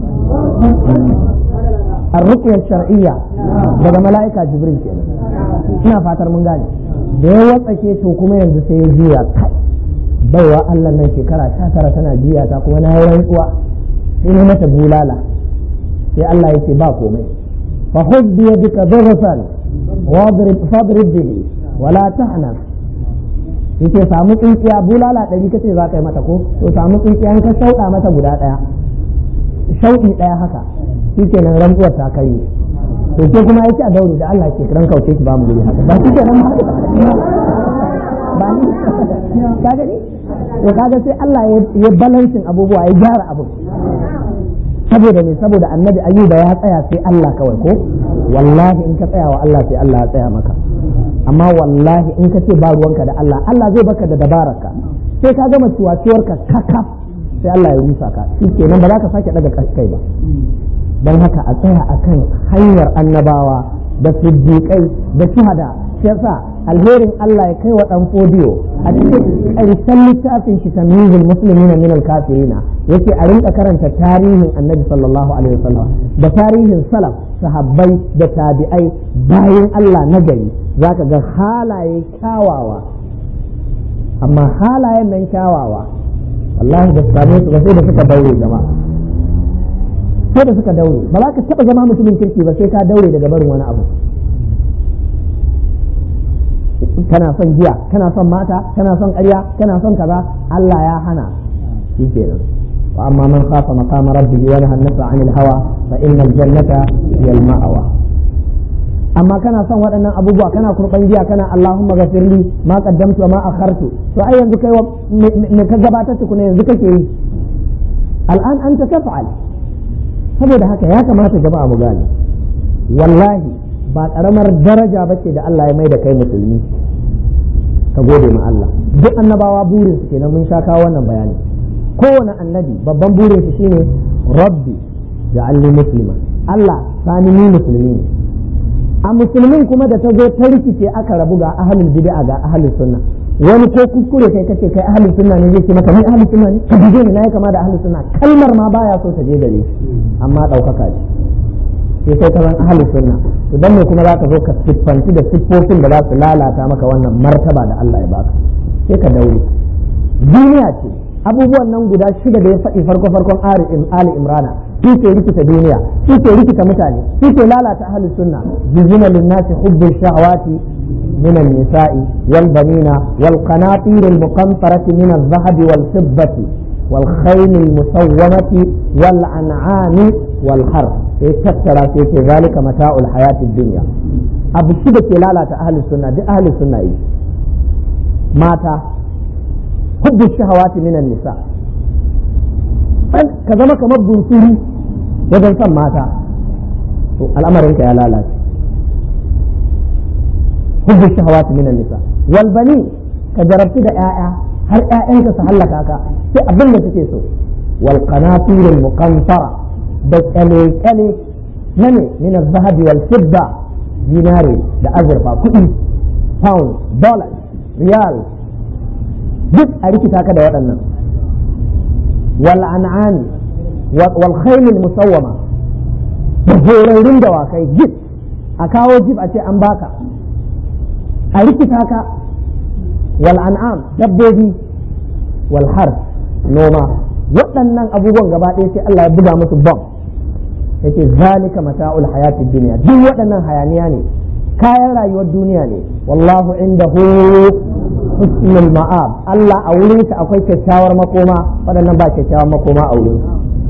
الرقية الشرعية daga mala'ika jibril kenan ina fatar mun gane da ya watsake to kuma yanzu sai ya juya kai baiwa Allah nan shekara ta tara tana juya ta kuma na yi rantsuwa sai ne mata bulala sai Allah ya ce ba komai fa khudh bi yadika dhaghfan wadrib fadrib bihi wala tahna yace samu tsintsiya bulala ɗari kace za ka yi mata ko to samu tsintsiya in ka sauɗa mata guda ɗaya shauɗi ɗaya haka shi ke nan rantsuwar ta kai to ke kuma yake a daure da Allah ke kiran kauce ki ba mu guri haka ba shi ke nan ba ni ka gani to kaga sai Allah ya balancing abubuwa ya gyara abu saboda ne saboda annabi ayyuba ya tsaya sai Allah kawai ko wallahi in ka tsaya wa Allah sai Allah ya tsaya maka amma wallahi in ka ce ba ruwanka da Allah Allah zai baka da dabararka sai ka gama ciwaciwarka kakaf sai Allah ya rusa ka shi kenan ba za ka sake daga kai ba don haka a tsaya akan hanyar annabawa da siddiƙai da shuhada shi yasa alherin Allah ya kai wa dan fodiyo a cikin ƙarshen littafin shi tamyizul muslimina min al-kafirina yake a rinka karanta tarihin annabi sallallahu alaihi wasallam da tarihin salaf sahabbai da tabi'ai bayan Allah na gari zaka ga halaye kyawawa amma halayen nan kyawawa wallahi da same su ba sai da suka daure jama'a sai da suka daure ba za ka taba zama mutumin kirki ba sai ka daure daga barin wani abu kana son giya kana son mata kana son ƙarya kana son kaza Allah ya hana shi kenan wa amma man khafa maqama rabbih wa nahaa an-nafsa 'anil hawa fa innal jannata hiya al-ma'wa amma kana son waɗannan abubuwa kana kurban giya kana Allahumma ghafirli ma qaddamtu wa ma akhartu to ai yanzu kai me ka gabatar tukuna yanzu kake yi al'an anta taf'al saboda haka ya kamata jama'a mu gane wallahi ba karamar daraja bace da Allah ya mai da kai musulmi ka gode ma Allah duk annabawa burin su kenan mun sha kawo wannan bayani kowane annabi babban burin shi shine rabbi ja'alni muslima Allah sani ni musulmi ne a musulmin kuma da ta zo ta rikice aka rabu ga ahlul bid'a ga ahlus sunna wani ko kuskure kai kace kai ahlus sunna ne zai ce maka ni ahlus sunna ne ka bige ni nayi kama da ahlus sunna kalmar ma baya so ta je gare amma daukaka ce sai kai ka zan ahlus sunna to dan me kuma za ka zo ka siffanci da siffofin da za su lalata maka wannan martaba da Allah ya baka sai ka daure duniya ce abubuwan nan guda shida da ya faɗi farko farkon Ali Imrana su ke rikita duniya su ke rikita mutane su ke lalata ahlus sunna juzina linnasi hubbu shahawati من النساء والبنين والقناطير المقنطرة من الذهب والفضة والخيل المسومة والأنعام والحرث يتكترى في ذلك متاع الحياة الدنيا أبو شبك لا أهل السنة دي أهل السنة إيه؟ ماتا حب الشهوات من النساء ka zama kamar bunsuri wajen son mata to al'amarinka ya lalace hubbu shahawati minan nisa wal bani ka jarabci da ƴaƴa har ƴaƴanka su hallaka ka sai abin da suke so wal qanatirul muqantara da kyale kyale na ne min az-zahabi wal fidda dinare da azurfa kuɗi pound dollar riyal duk a rikita ka da waɗannan wal an'ami wal khaylil musawwama da horarin dawakai jib a kawo jib a ce an baka a rikita ka wal an'am dabbobi wal har noma waɗannan abubuwan gaba ɗaya sai Allah ya buga musu bom yake zalika mata'ul hayatid duniya duk waɗannan hayaniya ne kayan rayuwar duniya ne wallahu indahu husnul ma'ab Allah a wurin sa akwai kyakkyawar makoma waɗannan ba kyakkyawar makoma a wurin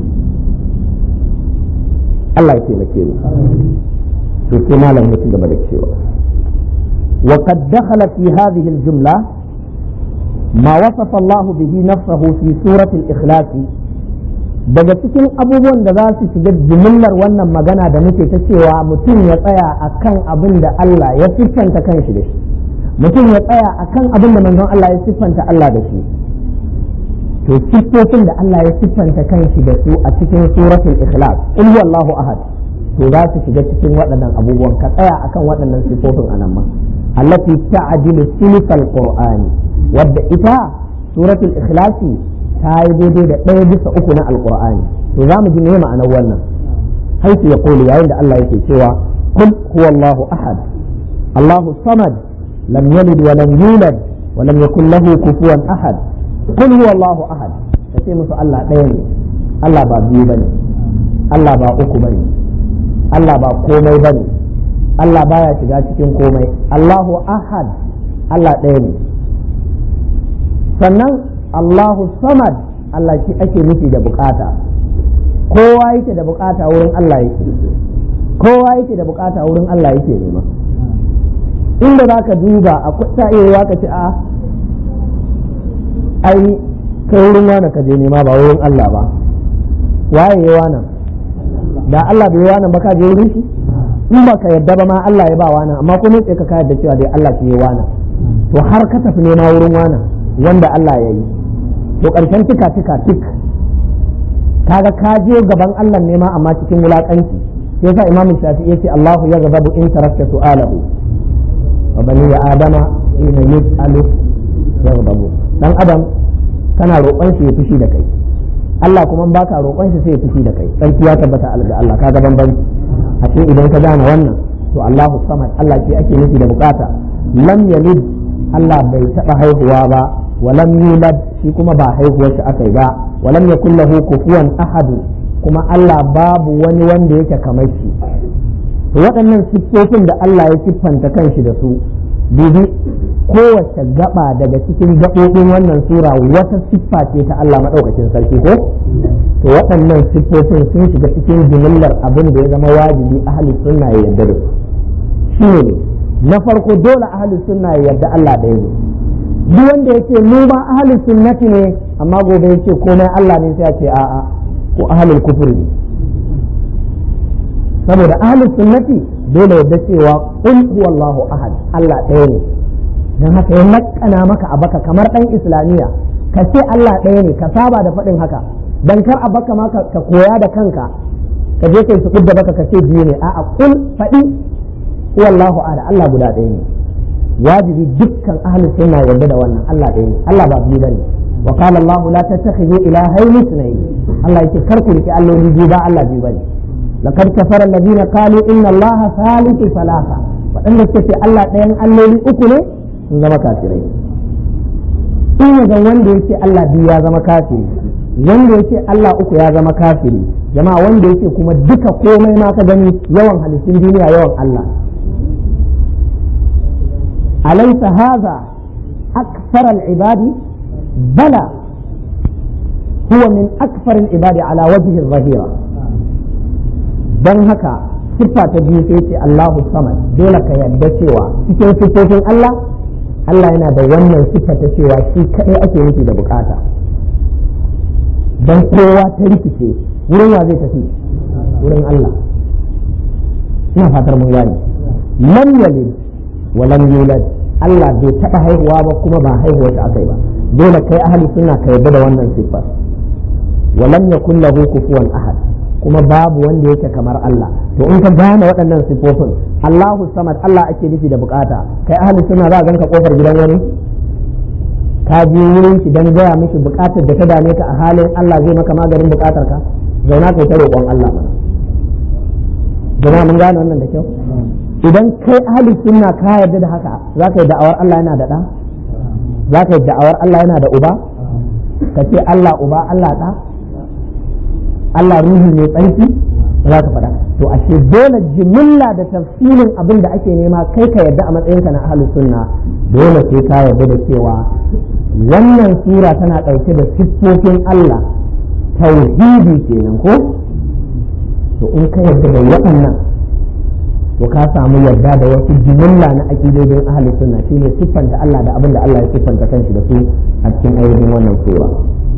Allah ya taimake mu to sai malam ya ci gaba da cewa وقد دخل في هذه الجملة ما وصف الله به نفسه في سورة الإخلاص daga cikin abubuwan da za su shiga jimillar wannan magana da muke ta cewa mutum ya tsaya a kan abin da Allah ya siffanta kanshi da shi mutum ya tsaya a kan abin da manzon Allah ya siffanta Allah da shi to siffofin da Allah ya siffanta kanshi da su a cikin suratul ikhlas in wallahu ahad to za su shiga cikin waɗannan abubuwan ka tsaya akan waɗannan siffofin anan ma التي تعدل ثلث القرآن wadda ita suratul ikhlasi ta yi daidai da ɗaya bisa uku na alqur'ani to za mu ji me ma'anar wannan haisu ya kulu yayin da Allah yake cewa kul huwa Allahu ahad Allahu samad lam yalid wa lam yulad wa lam yakul lahu kufuwan ahad kul huwa Allahu ahad kace musu Allah ɗaya ne Allah ba biyu bane Allah ba uku bane Allah ba komai bane Allah baya shiga cikin komai Allahu ahad Allah ɗaya ne sannan Allahu samad Allah shi ake nufi da bukata kowa yake da bukata wurin Allah yake kowa yake da bukata wurin Allah yake nema inda za ka duba a ta iya ka ci a ai kai wurin wani ka je nema ba wurin Allah ba waye yi wannan da Allah bai yi wannan ba ka je wurin shi in ba ka yadda ba ma Allah ya ba wani amma kuma sai ka ka yadda cewa dai Allah ke yi wani to har ka tafi nema wurin wani wanda Allah ya yi to karshen tika tika tik kaga ka je gaban Allah nema amma cikin wulakanci sai yasa Imam Shafi'i yace Allahu yaghdabu in tarakta su'alahu wa bani ya adama ina yus'alu yaghdabu dan adam kana roƙon shi ya fushi da kai Allah kuma baka roƙon shi sai ya fushi da kai sarki ya tabbata ga Allah kaga bambanci a cikin idan ka gane wannan to Allahu samad Allah ke ake nufi da bukata lam yalid Allah bai taba haihuwa ba wa lam yulad shi kuma ba haihuwar shi akai ba wa lam yakul lahu kufuwan ahad kuma Allah babu wani wanda yake kamar shi to waɗannan siffofin da Allah ya siffanta kanshi da su bibi kowace gaba daga cikin gaɓoɓin wannan sura wata siffa ce ta Allah maɗaukacin sarki ko to waɗannan siffofin sun shiga cikin jimillar abin da ya zama wajibi ahli sunna ya yarda da su shi ne na farko dole ahli sunna ya yarda Allah ɗaya ne duk wanda yake mu ba ahli sunnati ne amma gobe yake komai Allah ne sai ya ce a'a ko ahlul kufri ne saboda ahlus sunnati dole yadda cewa qul huwallahu ahad Allah ɗaya ne dan haka ya nakana maka a baka kamar dan islamiya ka ce Allah ɗaya ne ka saba da faɗin haka dan kar a baka ma ka koya da kanka ka je kai su da baka ka ce biyu ne a'a qul faɗi huwallahu ahad Allah guda ɗaya ne wajibi dukkan ahlus sunna yadda da wannan Allah ɗaya ne Allah ba biyu bane wa qala Allah la tattakhidhu ilahayn ithnayn Allah yake kar ku riki alloli biyu ba Allah biyu bane لقد كفر الذين قالوا إن الله ثالث ثلاثة وأن في الله دين الليل أكله زما كافرين in ga wanda yake Allah biyu ya zama kafiri wanda yake Allah uku ya zama kafiri jama'a wanda yake kuma duka komai ma ka gani yawan halittun duniya yawan Allah alaysa hadha akthar al-ibadi bala huwa min akthar al-ibadi ala wajhi al-zahira dan haka siffa ta biyu sai ce Allahu samad dole ka yarda cewa cikin siffofin Allah Allah yana da wannan siffa ta cewa shi kadai ake nufi da bukata dan kowa ta rikice wurin wa zai tafi wurin Allah ina fatar mun gane lam yalid wa lam yulad Allah bai taɓa haihuwa ba kuma ba haihuwa ta akai ba dole kai ahli sunna ka yarda da wannan siffar wa lam yakul lahu kufuwan ahad kuma babu wanda yake kamar Allah to in ka gane waɗannan sifofin Allahu samad Allah ake nufi da bukata kai ahli sunna za a ganka kofar gidan wani ka je wurin shi dan gaya miki bukatar da ta dame ka a halin Allah zai maka maganin bukatar ka zauna kai ta roƙon Allah mana jama'a mun gane wannan da kyau idan kai ahli sunna ka yarda da haka za ka yi da'awar Allah yana da ɗa za ka yi da'awar Allah yana da uba ka ce Allah uba Allah ɗa Allah ruhi mai tsarki za ka faɗa to ashe dole jimilla da tafsirin abin da ake nema kai ka yarda a matsayinka na ahlus sunna dole sai ka yarda da cewa wannan sura tana ɗauke da siffofin Allah tauhidi kenan ko to in ka yarda da waɗannan to ka samu yarda da wasu jimilla na aƙidodin ahlus sunna shine siffanta Allah da abin da Allah ya siffanta kanshi da su a cikin ainihin wannan sura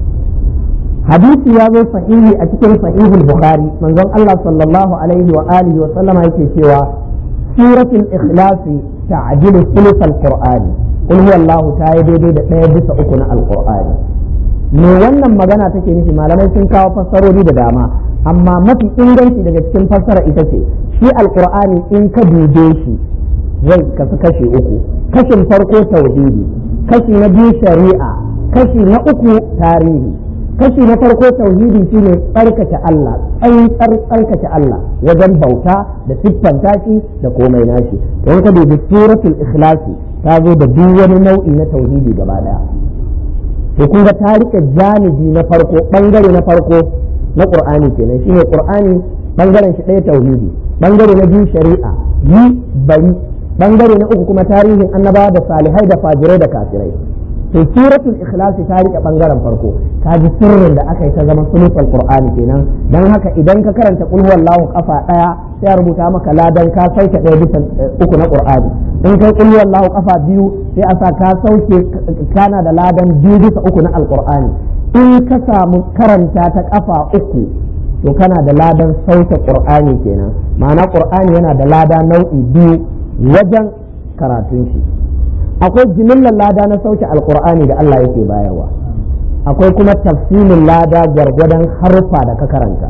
hadisi ya zo sahihi a cikin sahihul bukhari manzon Allah sallallahu alaihi wa alihi wa sallama yake cewa suratul ikhlasi ta'dilu thuluth al-qur'ani qul huwallahu ta yi daidai da ɗaya bisa uku na alqur'ani me wannan magana take nufi malamai sun kawo fassarori da dama amma mafi inganci daga cikin fassara ita ce shi alqur'ani in ka dube shi zai kasu kashe uku kashin farko tauhidi kashi na biyu shari'a kashi na uku tarihi kashi na farko tauhidi shine tsarkake Allah tsantsar tsarkake Allah wajen bauta da siffanta shi da komai nashi don ka dubi suratul ikhlasi ta zo da duk wani nau'i na tauhidi gaba daya to kun ga ta rike janibi na farko bangare na farko na qur'ani kenan shine qur'ani bangaren shi ɗaya tauhidi bangare na biyu shari'a yi bari bangare na uku kuma tarihin annabawa da salihai da fajirai da kafirai to suratul ikhlas ta rike bangaren farko ka ji sirrin da aka yi ta zama sulufal qur'ani kenan dan haka idan ka karanta qul huwallahu kafa daya sai a rubuta maka ladan ka sauke daya bisa uku na qur'ani in kai qul huwallahu kafa biyu sai a sa ka sauke kana da ladan biyu bisa uku na alqur'ani in ka samu karanta ta kafa uku to kana da ladan sauke qur'ani kenan ma'ana qur'ani yana da lada nau'i biyu wajen karatun shi akwai jimillar lada na sauke alkur'ani da Allah yake bayarwa akwai kuma tafsirin lada gwargwadon harfa da ka karanta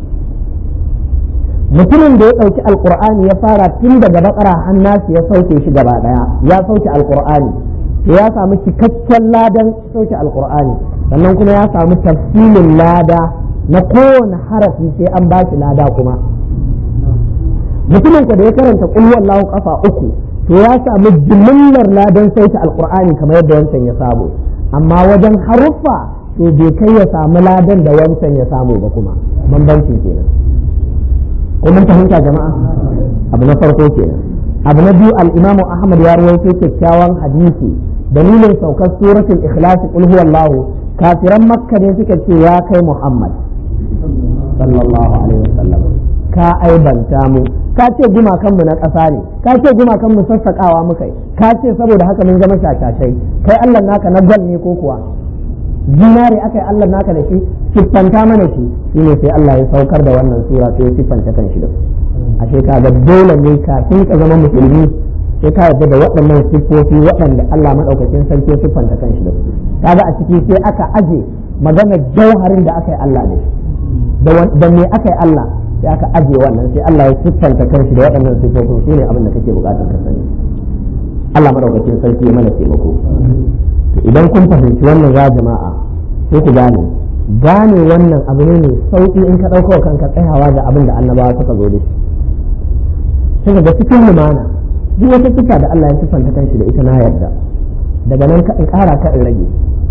mutumin da ya ɗauki alkur'ani ya fara tun daga bakara hannasi ya sauke shi gaba ɗaya ya sauke alkur'ani to ya samu cikakken ladan sauke alkur'ani sannan kuma ya samu tafsirin lada na kowane harafi sai an ba shi lada kuma mutumin da ya karanta kulwallahu kafa uku to ya samu jimillar ladan sauke alkur'ani kamar yadda wancan ya samu amma wajen haruffa to bai kai ya samu ladan da wancan ya samu ba kuma bambancin kenan ko mun fahimta jama'a abu na farko kenan abu na biyu al-imamu ahmad ya rawaito kyakkyawan hadisi dalilin saukar suratul ikhlas qul huwallahu kafiran makka ne suka ce ya kai muhammad sallallahu alaihi wasallam ka aibanta mu ka ce gumakanmu na ƙasa ne ka ce gumakanmu sassaƙawa muka yi ka ce saboda haka mun zama shashashai kai Allah naka na gwal ne ko kuwa zinare aka yi Allah naka da shi siffanta mana shi shine sai Allah ya saukar da wannan sura sai ya siffanta kan shi da ashe ka ga dole ne kafin ka zama musulmi sai ka yarda da waɗannan siffofi waɗanda Allah maɗaukakin sarki ya siffanta kan shi da su kaga a ciki sai aka aje magana jauharin da aka yi Allah da shi da me aka yi Allah sai aka aje wannan sai Allah ya siffanta kanshi da waɗannan siffofin su ne abin da kake buƙatar ka sani Allah madaukakin sarki ya mana taimako to idan kun fahimci wannan ya jama'a sai ku gane gane wannan abu ne mai sauki in ka ɗauko kanka tsayawa da abin da annabawa suka zo da shi sai ga cikin lumana duk wata siffa da Allah ya siffanta kanshi da ita na yarda daga nan ka in ƙara ka in rage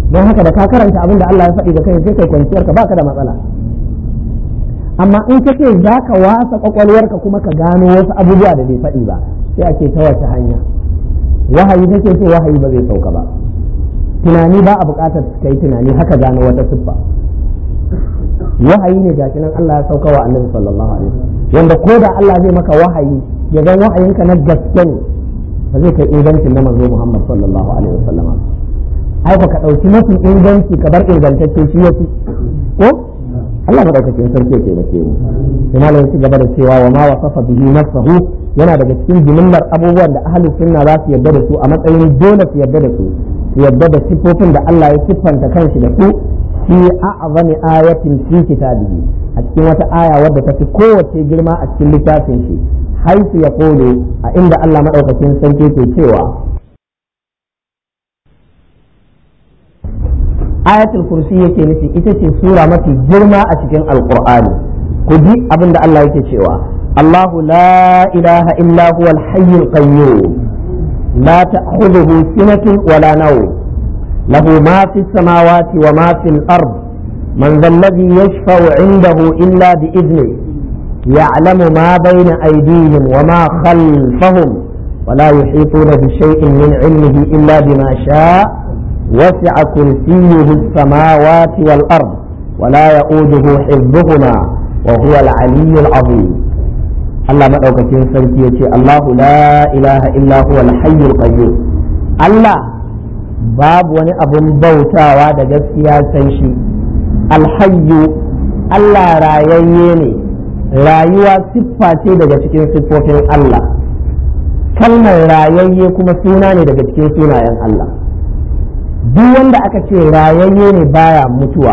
don haka da ka karanta abin da Allah ya faɗi da kai sai kai kwanciyar ka baka da matsala amma in ka ce za ka wasa kwakwalwarka kuma ka gano wasu abubuwa da bai faɗi ba sai a ce ta wace hanya wahayi kake so wahayi ba zai sauka ba tunani ba a buƙatar ka yi tunani haka gano wata siffa wahayi ne gashi nan Allah ya sauka wa annabi sallallahu alaihi wasallam wanda ko da Allah zai maka wahayi ya zan wahayinka na gaske ne ba zai kai ingancin na manzo Muhammad sallallahu alaihi wasallam ai ka ɗauki mafi inganci ka bar ingantacce shi yafi ko Allah madaukakin sarki ya taimake mu sai malam ya ci gaba da cewa wa ma wasafa bihi nafsahu yana daga cikin jimillar abubuwan da ahlus sunna za su yarda da su a matsayin dole su yarda da su su yarda da sifofin da Allah ya siffanta kanshi da su fi a'zami ayatin fi kitabihi a cikin wata aya wadda ta fi kowace girma a cikin littafin shi haisu ya kole a inda Allah madaukakin sarki ke cewa ayatul kursi yake nufi ita ce sura mafi girma a cikin alqur'ani ku ji abin da Allah yake cewa Allahu la ilaha illa huwa al-hayyul qayyum la ta'khudhuhu sinatun wala nawm lahu ma fi samawati wa ma fi al-ard man dhal ladhi yashfa'u 'indahu illa bi idhnihi ya'lamu ma bayna aydihim wa ma khalfahum ولا يحيطون بشيء من علمه إلا بما شاء وسع كرسيه السماوات والأرض ولا يؤوده حفظهما وهو العلي العظيم الله مدوكتين سلكي الله لا إله إلا هو الحي القيوم الله باب وني أبن بوتا واد جسيا سنشي الحي الله راييني rayuwa siffa ce daga cikin siffofin Allah kalmar rayayye kuma suna ne daga cikin sunayen Allah duk wanda aka ce rayayye ne baya mutuwa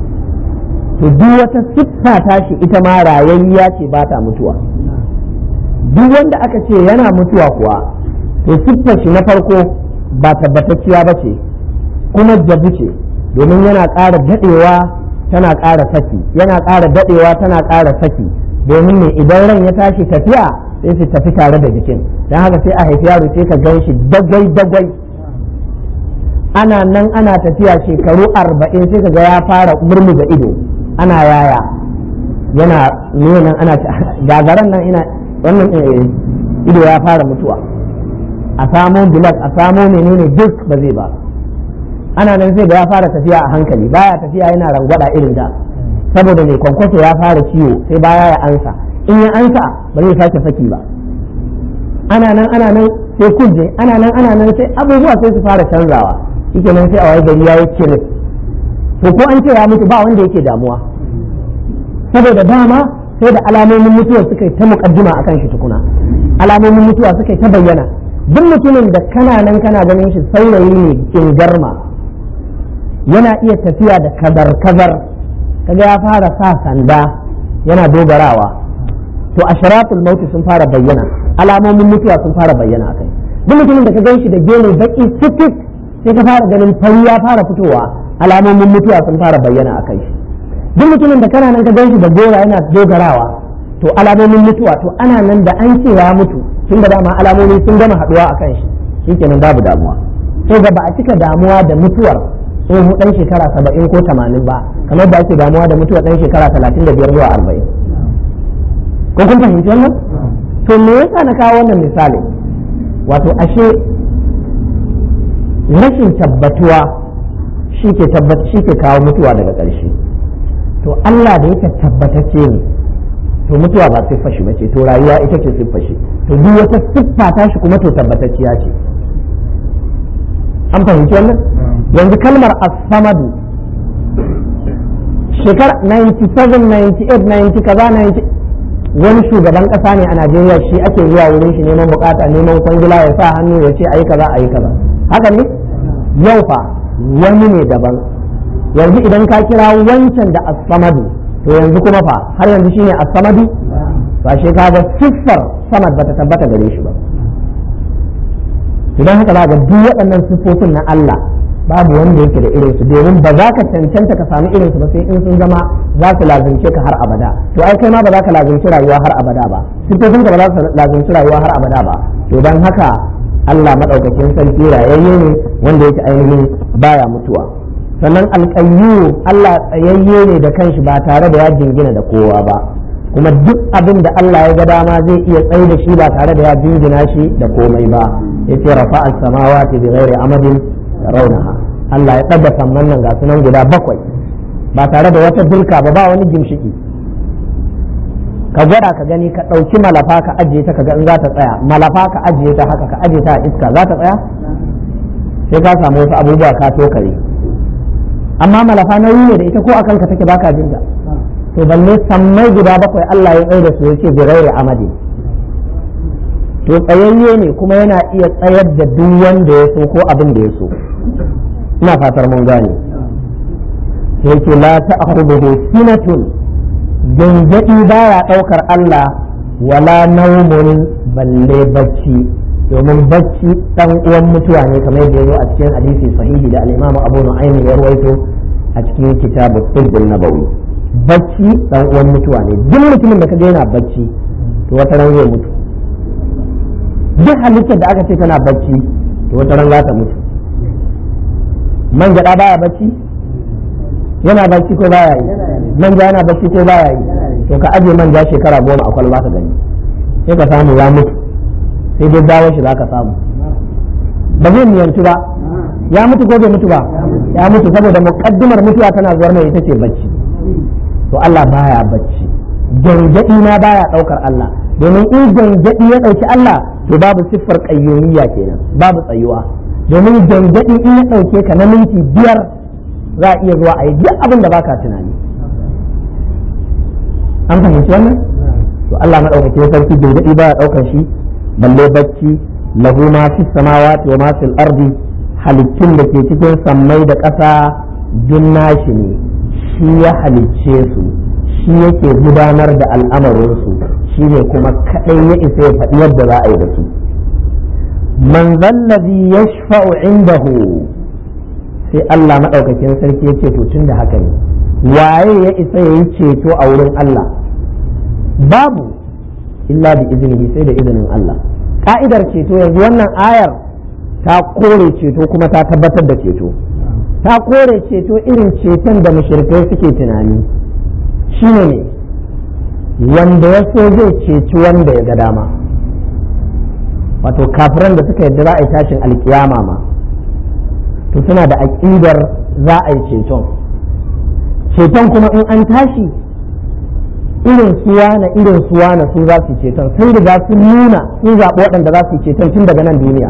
to duk wata siffa tashi ita ma rayayya ce ba ta mutuwa duk wanda aka ce yana mutuwa kuwa to siffar shi na farko ba tabbatacciya ba ce kuma jabu ce domin yana ƙara daɗewa tana ƙara saki yana ƙara daɗewa tana ƙara saki domin ne idan ran ya tashi tafiya sai su tafi tare da jikin don haka sai a haifi yaro sai ka gan shi dagwai dagwai ana nan ana tafiya shekaru arba'in sai ka ga ya fara murmuga ido ana yaya yana nuna ana gagaran nan ina wannan ido ya fara mutuwa a samo bilas a samo menene duk ba zai ba ana nan sai ga ya fara tafiya a hankali baya tafiya yana rangwada irin da saboda mai kwankwaso ya fara ciwo sai baya ya ansa in ya ansa ba zai sake saki ba ana nan ana nan sai kuje ana nan ana nan sai abubuwa sai su fara canzawa shike nan sai a wai gari ya yi kiris to ko an ce ya mutu ba wanda yake damuwa saboda dama sai da alamomin mutuwa suka yi ta mukaddima akan shi tukuna alamomin mutuwa suka yi ta bayyana duk mutumin da kana nan kana ganin shi saurayi ne in garma yana iya tafiya da kazar kazar kaga ya fara sa sanda yana dogarawa to asharatul mauti sun fara bayyana alamomin mutuwa sun fara bayyana akai duk mutumin da ka gan shi da gene baki fitik sai ka fara ganin fari ya fara fitowa alamomin mutuwa sun fara bayyana a kai duk mutumin da kana nan ka gan shi da gora yana dogarawa to alamomin mutuwa to ana nan da an ce ya mutu tun da dama alamomi sun gama haduwa a kan shi shikenan babu damuwa to ga ba a cika damuwa da mutuwar tsohon dan shekara saba'in ko tamanin ba kamar da ake damuwa da mutuwar dan shekara talatin da biyar zuwa arba'in ko kun fahimci wannan to me yasa na kawo wannan misali wato ashe rashin tabbatuwa shi ke shi ke kawo mutuwa daga ƙarshe to Allah da yake tabbatacce ne to mutuwa ba siffa shi bace to rayuwa ita ce siffa shi to duk wata siffa ta shi kuma to tabbatacciya ce an fahimci wannan yanzu kalmar as-samadu shekara 97 98 90 kaza 90 wani shugaban kasa ne a Najeriya shi ake zuwa wurin shi neman bukata neman kwangila ya sa hannu ya ce ayi kaza ayi kaza haka ne yau fa wani ne daban yanzu idan ka kira wancan da as-samadu to yanzu kuma fa har yanzu shine as-samadu ba shi kaga siffar samad bata tabbata gare shi ba idan haka za ga duk waɗannan siffofin na Allah babu wanda yake da irinsu domin ba za ka cancanta ka samu irinsu ba sai in sun zama za su lazimce ka har abada to ai kai ma ba za ka lazimci rayuwa har abada ba siffofin ka ba za su lazimci rayuwa har abada ba to dan haka Allah madaukakin sarki rayayye ne wanda yake ainihin baya mutuwa sannan alƙayyu Allah tsayayye ne da kanshi ba tare da ya jingina da kowa ba kuma duk abin da Allah ya ga dama zai iya tsaye da shi ba tare da ya jingina shi da komai ba yace rafa as-samawati bi ghairi amadin tarawnaha Allah ya ɗaga samman nan ga sunan guda bakwai ba tare da wata dirka ba ba wani gimshiki ka gwada ka gani ka ɗauki malafa ka ajiye ta ka ga in za ta tsaya malafa ka ajiye ta haka ka ajiye ta a iska za ta tsaya sai ka samu wasu abubuwa ka tokare amma malafa nauyi ne da ita ko akan ka take baka jin ta to balle sammai guda bakwai Allah ya tsaye da su yace bi ghairi amadi to tsayayye ne kuma yana iya tsayar da duk wanda ya so ko abin da ya so ina fatar mun gane sai yake la ta'khudhuhu sinatun gangadi baya daukar Allah wala naumun balle bacci domin bacci dan uwan mutuwa ne kamar yadda yazo a cikin hadisi sahihi da al-Imam Abu Nu'aym ya rawaito a cikin kitabu Tibbun Nabawi bacci dan uwan mutuwa ne duk mutumin da kaga yana bacci to wata ran zai mutu duk halittar da aka ce tana bacci to wata ran za ta mutu man gada baya bacci yana bacci ko baya yi manja yana bacci ko baya yi to ka aje manja shekara goma a kwalba ka gani sai ka samu ya mutu sai dai dawo shi za ka samu ba zai miyantu ba ya mutu ko bai mutu ba ya mutu saboda muqaddimar mutuwa tana zuwar mai ita ce bacci to Allah baya bacci gangadi na baya daukar Allah domin in gangadi ya dauki Allah to babu siffar qayyumiyya kenan babu tsayuwa domin gangadi in ya dauke ka na minti biyar za a iya zuwa a yi duk abin da baka tunani an fahimci wannan to Allah madaukakin sarki gangadi baya daukar shi balle bacci lahu ma fi samawati wa ma fil ardi halittun da ke cikin sammai da ƙasa junna shi ne shi ya halicce su shi yake gudanar da al'amarinsu shi ne kuma kaɗai ya isa ya faɗi yadda za a yi da su man zallazi ya shafa'u indahu sai Allah maɗaukakin sarki ya ce to tun da haka ne waye ya isa ya yi ceto a wurin Allah babu illa bi izini sai da izinin Allah ka'idar ceto yanzu wannan ayar ta kore ceto kuma ta tabbatar da ceto ta kore ceto irin ceton da mushrikai suke tunani shine ne wanda ya so zai ceci wanda ya ga dama wato kafiran da suka yadda za a yi tashin alkiyama ma to suna da aƙidar za a yi ceton ceton kuma in an tashi irin suwa na irin suwa na su za su ceton sun riga sun nuna sun zaɓi waɗanda za su ceton tun daga nan duniya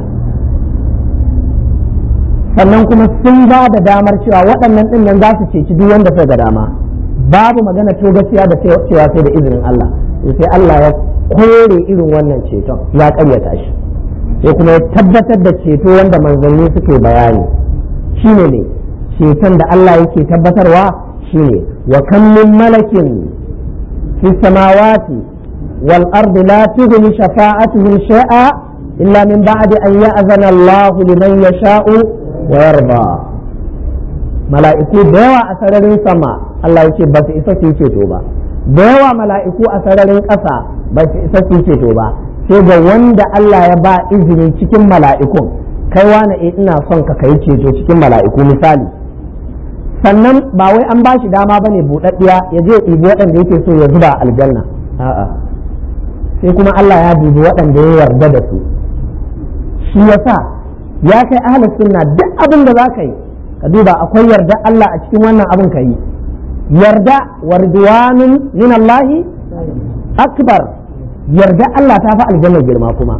sannan kuma sun ba da damar cewa waɗannan ɗin nan za su ceci duk wanda suka ga dama babu magana to gaskiya da cewa sai da izinin Allah sai Allah ya kore irin wannan ceton ya ƙaryata shi sai kuma ya tabbatar da ceto wanda manzanni suke bayani shine ne ceton da Allah yake tabbatarwa shine wa kam min malakin fi samawati wal ardi la tughni shafa'atuhum shay'a illa min ba'di an ya'zana Allah liman yasha'u wa yarda mala'iku da yawa a sararin sama Allah ya ce ba su isa su ceto ba da yawa mala'iku a sararin ƙasa ba su isa su ceto ba sai ga wanda Allah ya ba izini cikin mala'ikun kai wani e ina son ka kai ceto cikin mala'iku misali sannan ba wai an ba shi dama bane buɗaɗɗiya ya je ɗibi waɗanda yake so ya zuba aljanna a'a sai kuma Allah ya dubi waɗanda ya yarda da su shi yasa ya kai ahlus sunna duk abin da za ka yi ka duba akwai yarda Allah a cikin wannan abin ka yi yarda warduwanun min Allah akbar yarda Allah ta fi aljanna girma kuma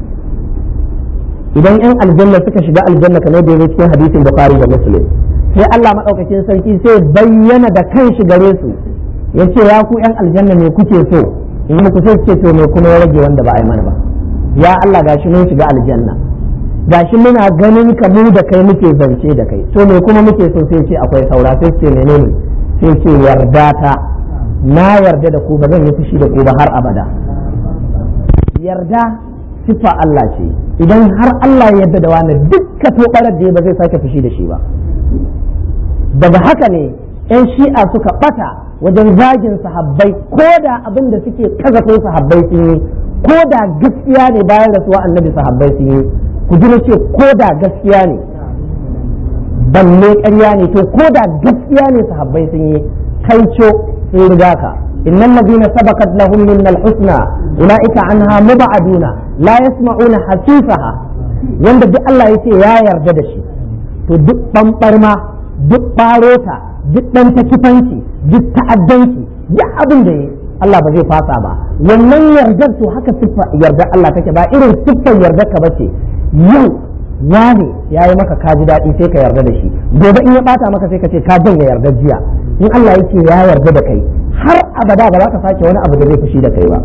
idan yan aljanna suka shiga aljanna kamar da yake cikin hadisin bukhari da muslim sai Allah madaukakin sarki sai bayyana da kanshi gare su yace ya ku yan aljanna me kuke so in muku sai ce to me kuma ya rage wanda ba a yi mana ba ya Allah gashi mun shiga aljanna gashi muna ganin ka mu da kai muke zance da kai to me kuma muke so sai ce akwai saura sai ce menene sai ce yarda ta na yarda da ku ba zan yi fushi da ku ba har abada yarda sifa Allah ce idan har Allah ya yarda da wani dukka to barar da ba zai sake fushi da shi ba daga haka ne yan shi'a suka bata wajen zagin sahabbai ko da abin da suke kazafin sahabbai sun yi ko da gaskiya ne bayan rasuwa annabi sahabbai sun yi ku ji ce ko da gaskiya ne balle ƙarya ne to ko da gaskiya ne sahabbai sun yi kaico sun riga ka innal ladina sabaqat lahum min al-husna ulaika anha mubaduna la yasma'una hasisaha wanda duk Allah yace ya yarda da shi to duk bambarma duk barota duk dan takifanci duk ta'addanci duk abin da yi Allah ba zai fasa ba wannan yardar to haka siffa yardar Allah take ba irin siffar yardar ka bace yau wane ya yi maka kaji daɗi sai ka yarda da shi gobe in ya bata maka sai ka ce ka janye yardar jiya in Allah yake ya yarda da kai har abada ba za ka sake wani abu da zai fushi da kai ba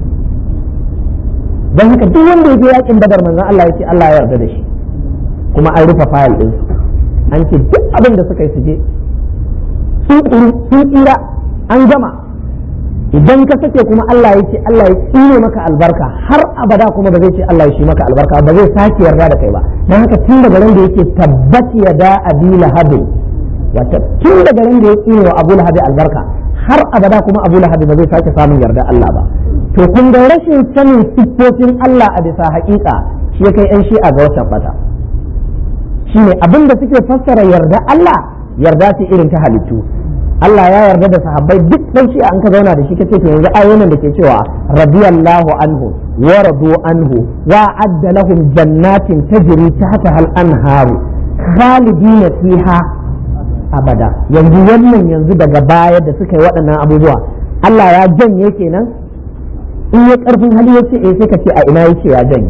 don haka duk wanda ya je yakin badar manzon Allah yake Allah ya yarda da shi kuma an rufe fayil din an ce duk abin da suka yi su je sun tsira an gama idan ka sake kuma Allah ya ce Allah ya tsine maka albarka har abada kuma ba zai ce Allah ya shi maka albarka ba zai sake yarda da kai ba dan haka tun daga ran da yake tabbat ya da abi lahabin wata tun daga ran da ya tsine wa abu lahabi albarka har abada kuma abu lahabi ba zai sake samun yarda Allah ba to kun ga rashin sanin siffofin Allah a bisa haƙiƙa shi ya kai 'yan shi'a ga wata fata shine abin da suke fassara yarda Allah yarda ce irin ta halittu Allah ya yarda da sahabbai duk dan shi an ka zauna da shi kace to yanzu ayoyin da ke cewa radiyallahu anhu wa radu anhu wa adda lahum jannatin tajri tahtaha al-anharu khalidina fiha abada yanzu wannan yanzu daga baya da suka yi waɗannan abubuwa Allah ya janye kenan in ya karfin hali ya ce eh sai ka ce a ina yake ya janye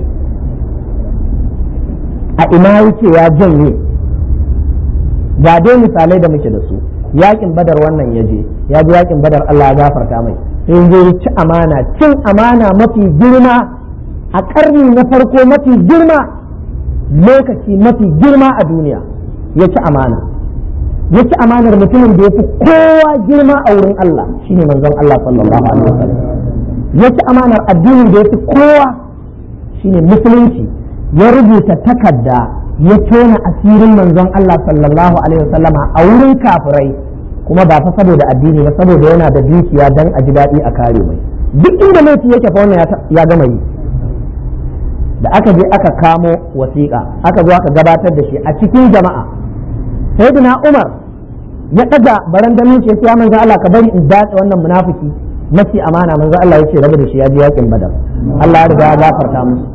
a ina yake ya janye ga dai misalai da muke da su yakin badar wannan ya je ya ji yakin badar Allah ya gafarta mai sai ya ci amana cin amana mafi girma a karni na farko mafi girma lokaci mafi girma a duniya ya ci amana ya ci amanar mutumin da ya fi kowa girma a wurin Allah shine manzon Allah sallallahu alaihi wasallam ya ci amanar addinin da ya fi kowa shine musulunci ya rubuta takarda ya tona asirin manzon Allah sallallahu alaihi wasallama a wurin kafirai kuma ba fa saboda addini ba saboda yana da dukiya dan a ji daɗi a kare mai duk inda laifi yake fa wannan ya gama yi da aka je aka kamo wasiƙa aka zo aka gabatar da shi a cikin jama'a sayyidina Umar ya ɗaga barandamin shi ya manzon Allah ka bari in datse wannan munafiki mafi amana manzon Allah ya ce rabu da shi ya ji yakin badar Allah ya riga ya gafarta musu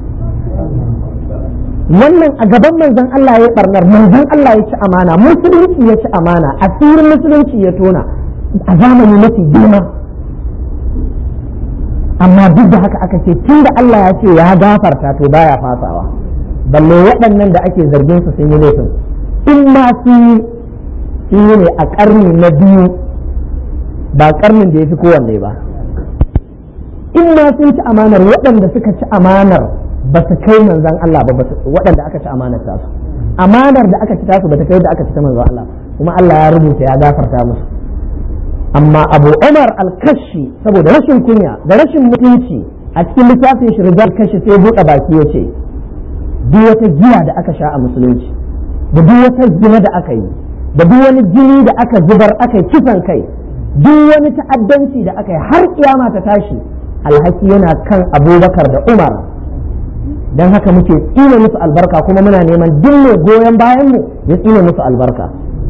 wannan a gaban manzon Allah ya barnar manzon Allah ya ci amana musulunci ya ci amana asirin musulunci ya tona a zamani mafi girma amma duk da haka aka ce tun da Allah ya ce ya gafarta to baya fasawa balle waɗannan da ake zargin su sun yi laifin in ma sun yi sun yi ne a ƙarni na biyu ba ƙarnin da ya fi kowanne ba in ma sun ci amanar waɗanda suka ci amanar ba su kai manzan Allah ba waɗanda aka ci amanar tasu amanar da aka ci tasu ba ta kai da aka ci ta manzan Allah kuma Allah ya rubuta ya gafarta musu amma Abu Umar al-Kashi saboda rashin kunya da rashin mutunci a cikin littafin shi rijal kashi sai buɗe baki ya ce duk wata giya da aka sha a musulunci da duk wata zina da aka yi da duk wani jini da aka zubar aka yi kisan kai duk wani ta'addanci da aka yi har kiyama ta tashi alhaki yana kan abubakar da umar don haka muke tsine musu albarka kuma muna neman duk mai goyon bayan mu ya tsine musu albarka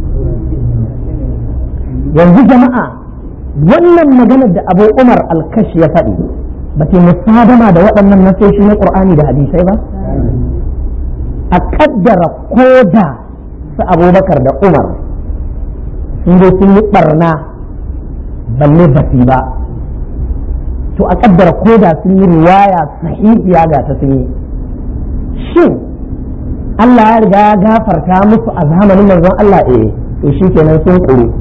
yanzu jama'a wannan maganar da abu umar alkashi ya faɗi ba ta musadama da waɗannan nasoshi na ƙur'ani da hadisai ba a ƙaddara koda su abubakar da umar sun zo sun yi ɓarna balle basi ba to a ƙaddara koda sun yi riwaya sahihiya ga ta sun yi shin Allah ya riga ya gafarta musu a zamanin manzon Allah eh to shi kenan sun ƙuru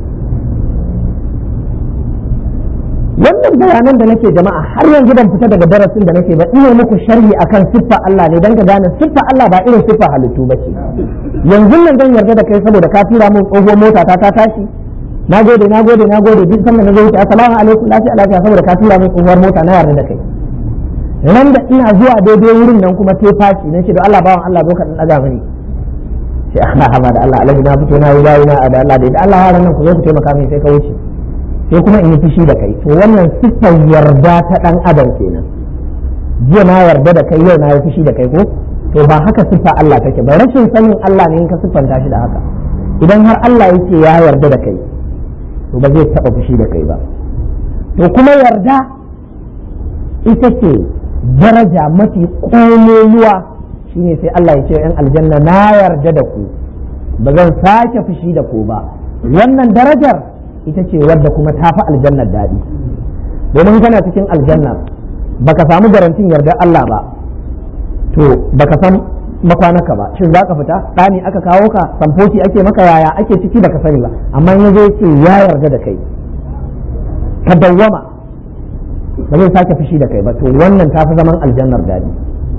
wannan bayanan da nake jama'a har yanzu ban fita daga darasin da nake ba ina muku sharhi akan siffa Allah ne dan ka gane siffa Allah ba irin siffa halittu ba ce yanzu nan zan yarda da kai saboda ka tura min tsohuwar mota ta ta tashi na gode na gode na gode duk sanda na zo wuce assalamu alaikum lafiya lafiya saboda ka tura min tsohuwar mota na yarda da kai ran da ina zuwa daidai wurin nan kuma te faci na ce da Allah bawan Allah zo ka dan daga mini sai Allah haba da Allah alaji na fito na yi bayi na da Allah da Allah yaran nan ku zo ku taimaka min sai ka wuce sai kuma in yi fushi da kai to wannan siffar yarda ta dan adam kenan jiya na yarda da kai yau na yi fushi da kai ko to ba haka siffa Allah take ba rashin sanin Allah ne in ka siffanta shi da haka idan har Allah yake ya yarda da kai to ba zai taɓa fushi da kai ba to kuma yarda ita ce daraja mafi ƙololuwa shine sai Allah ya ce yan aljanna na yarda da ku ba zan sake fushi da ku ba wannan darajar ita ce wadda kuma ta fi aljannar daɗi domin kana cikin aljanna baka samu garantin yardar Allah ba to baka san makwanaka ba shin za ka fita ɗani aka kawo ka samfoci ake maka yaya ake ciki baka sani ba amma in yazo yace ya yarda da kai ka dawwama ba zai sake fushi da kai ba to wannan tafi zaman aljannar daɗi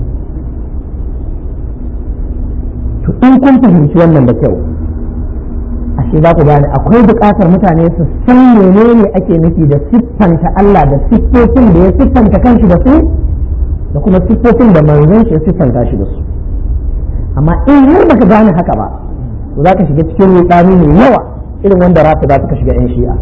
to in kun fahimci wannan da kyau ashe za ku gane akwai buƙatar mutane su san menene ake nufi da siffanta Allah da siffofin da ya siffanta kanshi da su da kuma siffofin da manzon shi ya siffanta shi da su amma in har baka gane haka ba to za ka shiga cikin rudani mai yawa irin wanda rafi za ka shiga yan shi'a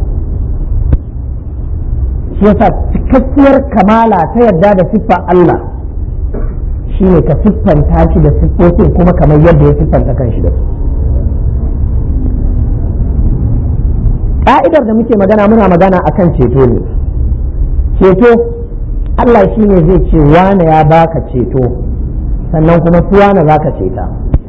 shi yasa cikakkiyar kamala ta yarda da siffa Allah shine ka siffanta shi da siffofin kuma kamar yadda ya siffanta kanshi da su ka'idar da muke magana muna magana akan ceto ne ceto Allah shi ne zai ce wane ya baka ceto sannan kuma su wane za ka ceta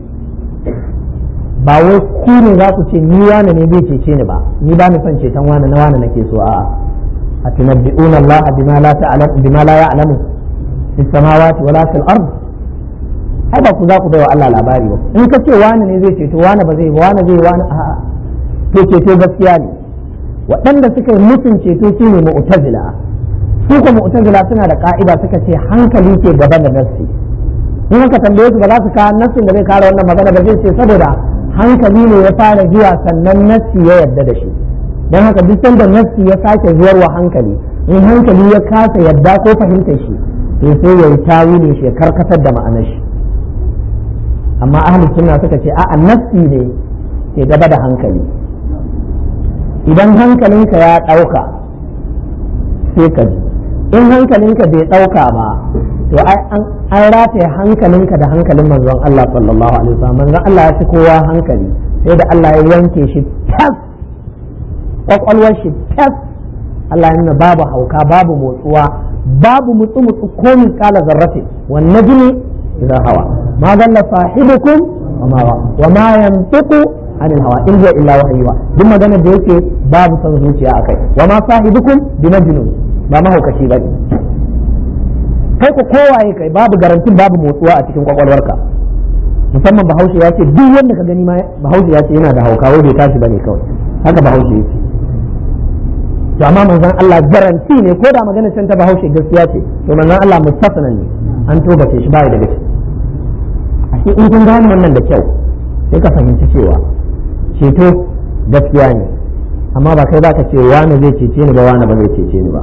ba wai ku ne za ku ce ni wane ne zai cece ni ba ni ba ni son ceton wane na wane nake so a'a a tunabbi'una Allah bima la ta'lamu bima la ya'lamu fis samawati wala fil ard ai ba ku za ku bai wa Allah labari ba in ka ce wane ne zai ceto wane ba zai ba wane zai wane a'a to ceto gaskiya ne waɗanda suka yi musun ceto su ne mu'tazila su ko mu'tazila suna da ka'ida suka ce hankali ke gaba da nassi in ka tambaye su ba za su kawo nassin da zai kare wannan magana ba zai ce saboda hankali ne ya fara zuwa sannan nassi ya yarda da shi don haka duk sanda nassi ya sake zuwarwa hankali in hankali ya kasa yarda ko fahimtar shi to sai ya yi tawilin shi ya karkatar da ma'anar shi amma ahli sunna suka ce a'a nassi ne ke gaba da hankali idan hankalinka ya ɗauka sai ka ji in hankalinka bai ɗauka ba to an rataye hankalinka da hankalin manzon Allah sallallahu alaihi wasallam manzon Allah ya fi kowa hankali sai da Allah ya yanke shi tas kwakwalwar shi tas Allah ya nuna babu hauka babu motsuwa babu mutsu mutsu ko min kala zarrafe wan najmi idza hawa ma dalla sahibukum wa ma yantiqu anil hawa in huwa illa wahyuwa duk magana da yake babu son zuciya akai wa ma sahibukum bi majnun ba mahaukaci ba kai ko kowaye kai babu garantin babu motsuwa a cikin kwakwalwarka musamman bahaushe ya ce duk wanda ka gani ma bahaushe ya ce yana da hauka wai bai tashi bane kawai haka bahaushe yake to amma manzon Allah garanti ne ko da magana can ta bahaushe gaskiya ce to manzon Allah mustafnan ne an tobace shi bai da gaske ashe in kun gane wannan da kyau sai ka fahimci cewa ceto gaskiya ne amma ba kai baka ce wani zai cece ni ba wani ba zai cece ni ba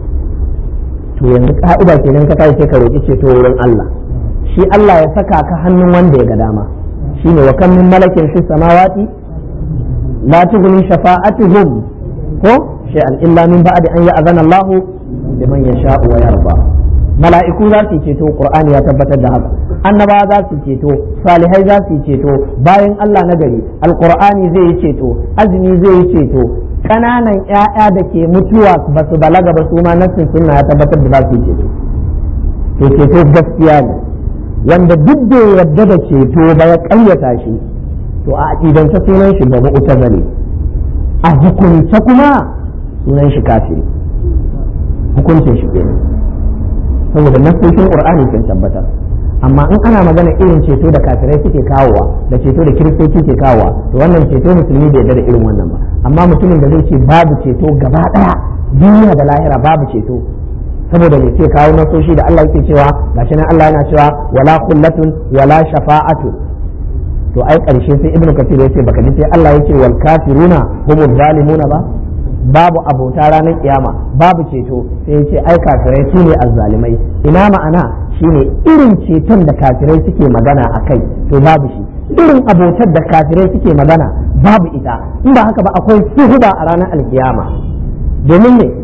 to yanzu ka'ida kenan ka tashi sai ka roki ceto wurin Allah shi Allah ya saka ka hannun wanda ya ga dama shine wa kam min malakin fi samawati la tughni shafa'atuhum ko shay'an illa min ba'di an ya'zana Allah liman yasha'u wa yarda mala'iku za su ceto qur'ani ya tabbatar da haka annaba za su ceto salihai za su ceto bayan Allah na gari alqur'ani zai yi ceto azumi zai yi ceto kananan ƴaƴa da ke mutuwa ba su balaga ba su ma nassin sunna ya tabbatar da za su ceto to ceto gaskiya ne wanda duk da yadda da ceto ba ya ƙayyata shi to a aqidance sunan shi ba mu'tazali a hukunce kuma sunan shi kafiri hukuncin shi kenan saboda nasoshin qur'ani sun tabbatar amma in ana magana irin ceto da kafirai suke kawowa da ceto da kiristoci ke kawowa to wannan ceto musulmi bai yarda da irin wannan ba amma mutumin da zai ce babu ceto gaba daya duniya da lahira babu ceto saboda me sai kawo nasoshi da Allah yake cewa gashi nan Allah yana cewa wala kullatun wala shafa'atu to ai karshe sai ibnu kasir yace baka ji sai Allah yake wal kafiruna humuz zalimuna ba babu abota ranar kiyama babu ceto sai yace ai kafirai su ne azzalimai ina ma'ana shine irin ceton da kafirai suke magana a kai to babu shi irin abotar da kafirai suke magana babu ita in ba haka ba akwai suhuba a ranar alkiyama domin ne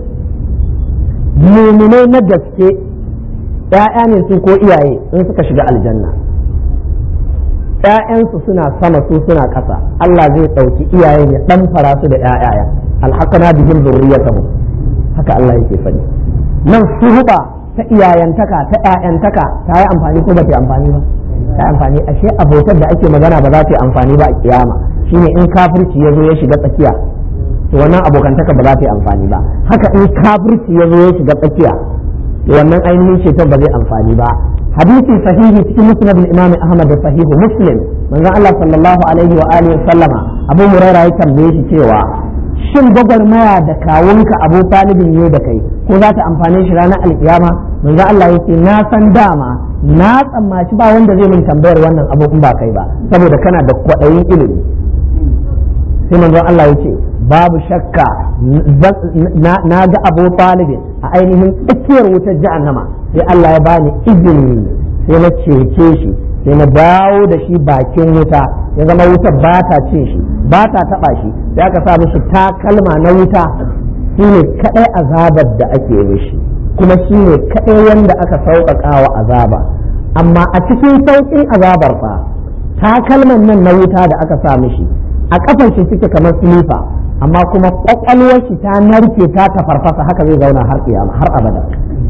muminai na gaske ‘ya'ya ne su ko iyaye in suka shiga aljanna ƴaƴansu suna sama su suna ƙasa Allah zai ɗauki iyayen ya ɗan fara su da ƴaƴaya alhaqana bihim zurriyatahum haka Allah yake faɗi nan suhuba ta iyayantaka ta ƴaƴantaka ta yi amfani ko ba ta yi amfani ba ta yi amfani ashe abotar da ake magana ba za ta yi amfani ba a kiyama shine in kafirci ya zo ya shiga tsakiya to wannan abokantaka ba za ta yi amfani ba haka in kafirci ya zo ya shiga tsakiya to wannan ainihin ceton ba zai amfani ba hadisi sahihi cikin musnad al-imam ahmad da sahihu muslim manzon Allah sallallahu alaihi wa alihi sallama abu hurairah ya tambaye shi cewa shin gwagwarmaya da kawunka abu talibin ne da kai ko za ta amfane shi ranar alkiyama manzon Allah yake na san dama na tsammaci ba wanda zai min tambayar wannan abu in ba kai ba saboda kana da kwaɗayin ilimi sai manzon Allah yake babu shakka na ga abu talibin a ainihin tsakiyar wutar jahannama sai Allah ya bani izini sai na cece shi sai na dawo da shi bakin wuta ya zama wutar ba ta cin shi ba ta taba shi sai aka sa mishi takalma na wuta shi ne kadai azabar da ake mishi kuma shi ne kadai wanda aka sauƙaƙa wa azaba amma a cikin sauƙin azabar fa takalman nan na wuta da aka sa mishi a kafan shi suke kamar silifa amma kuma kwakwalwar shi ta narke ta tafarfasa haka zai zauna har kiyama har abada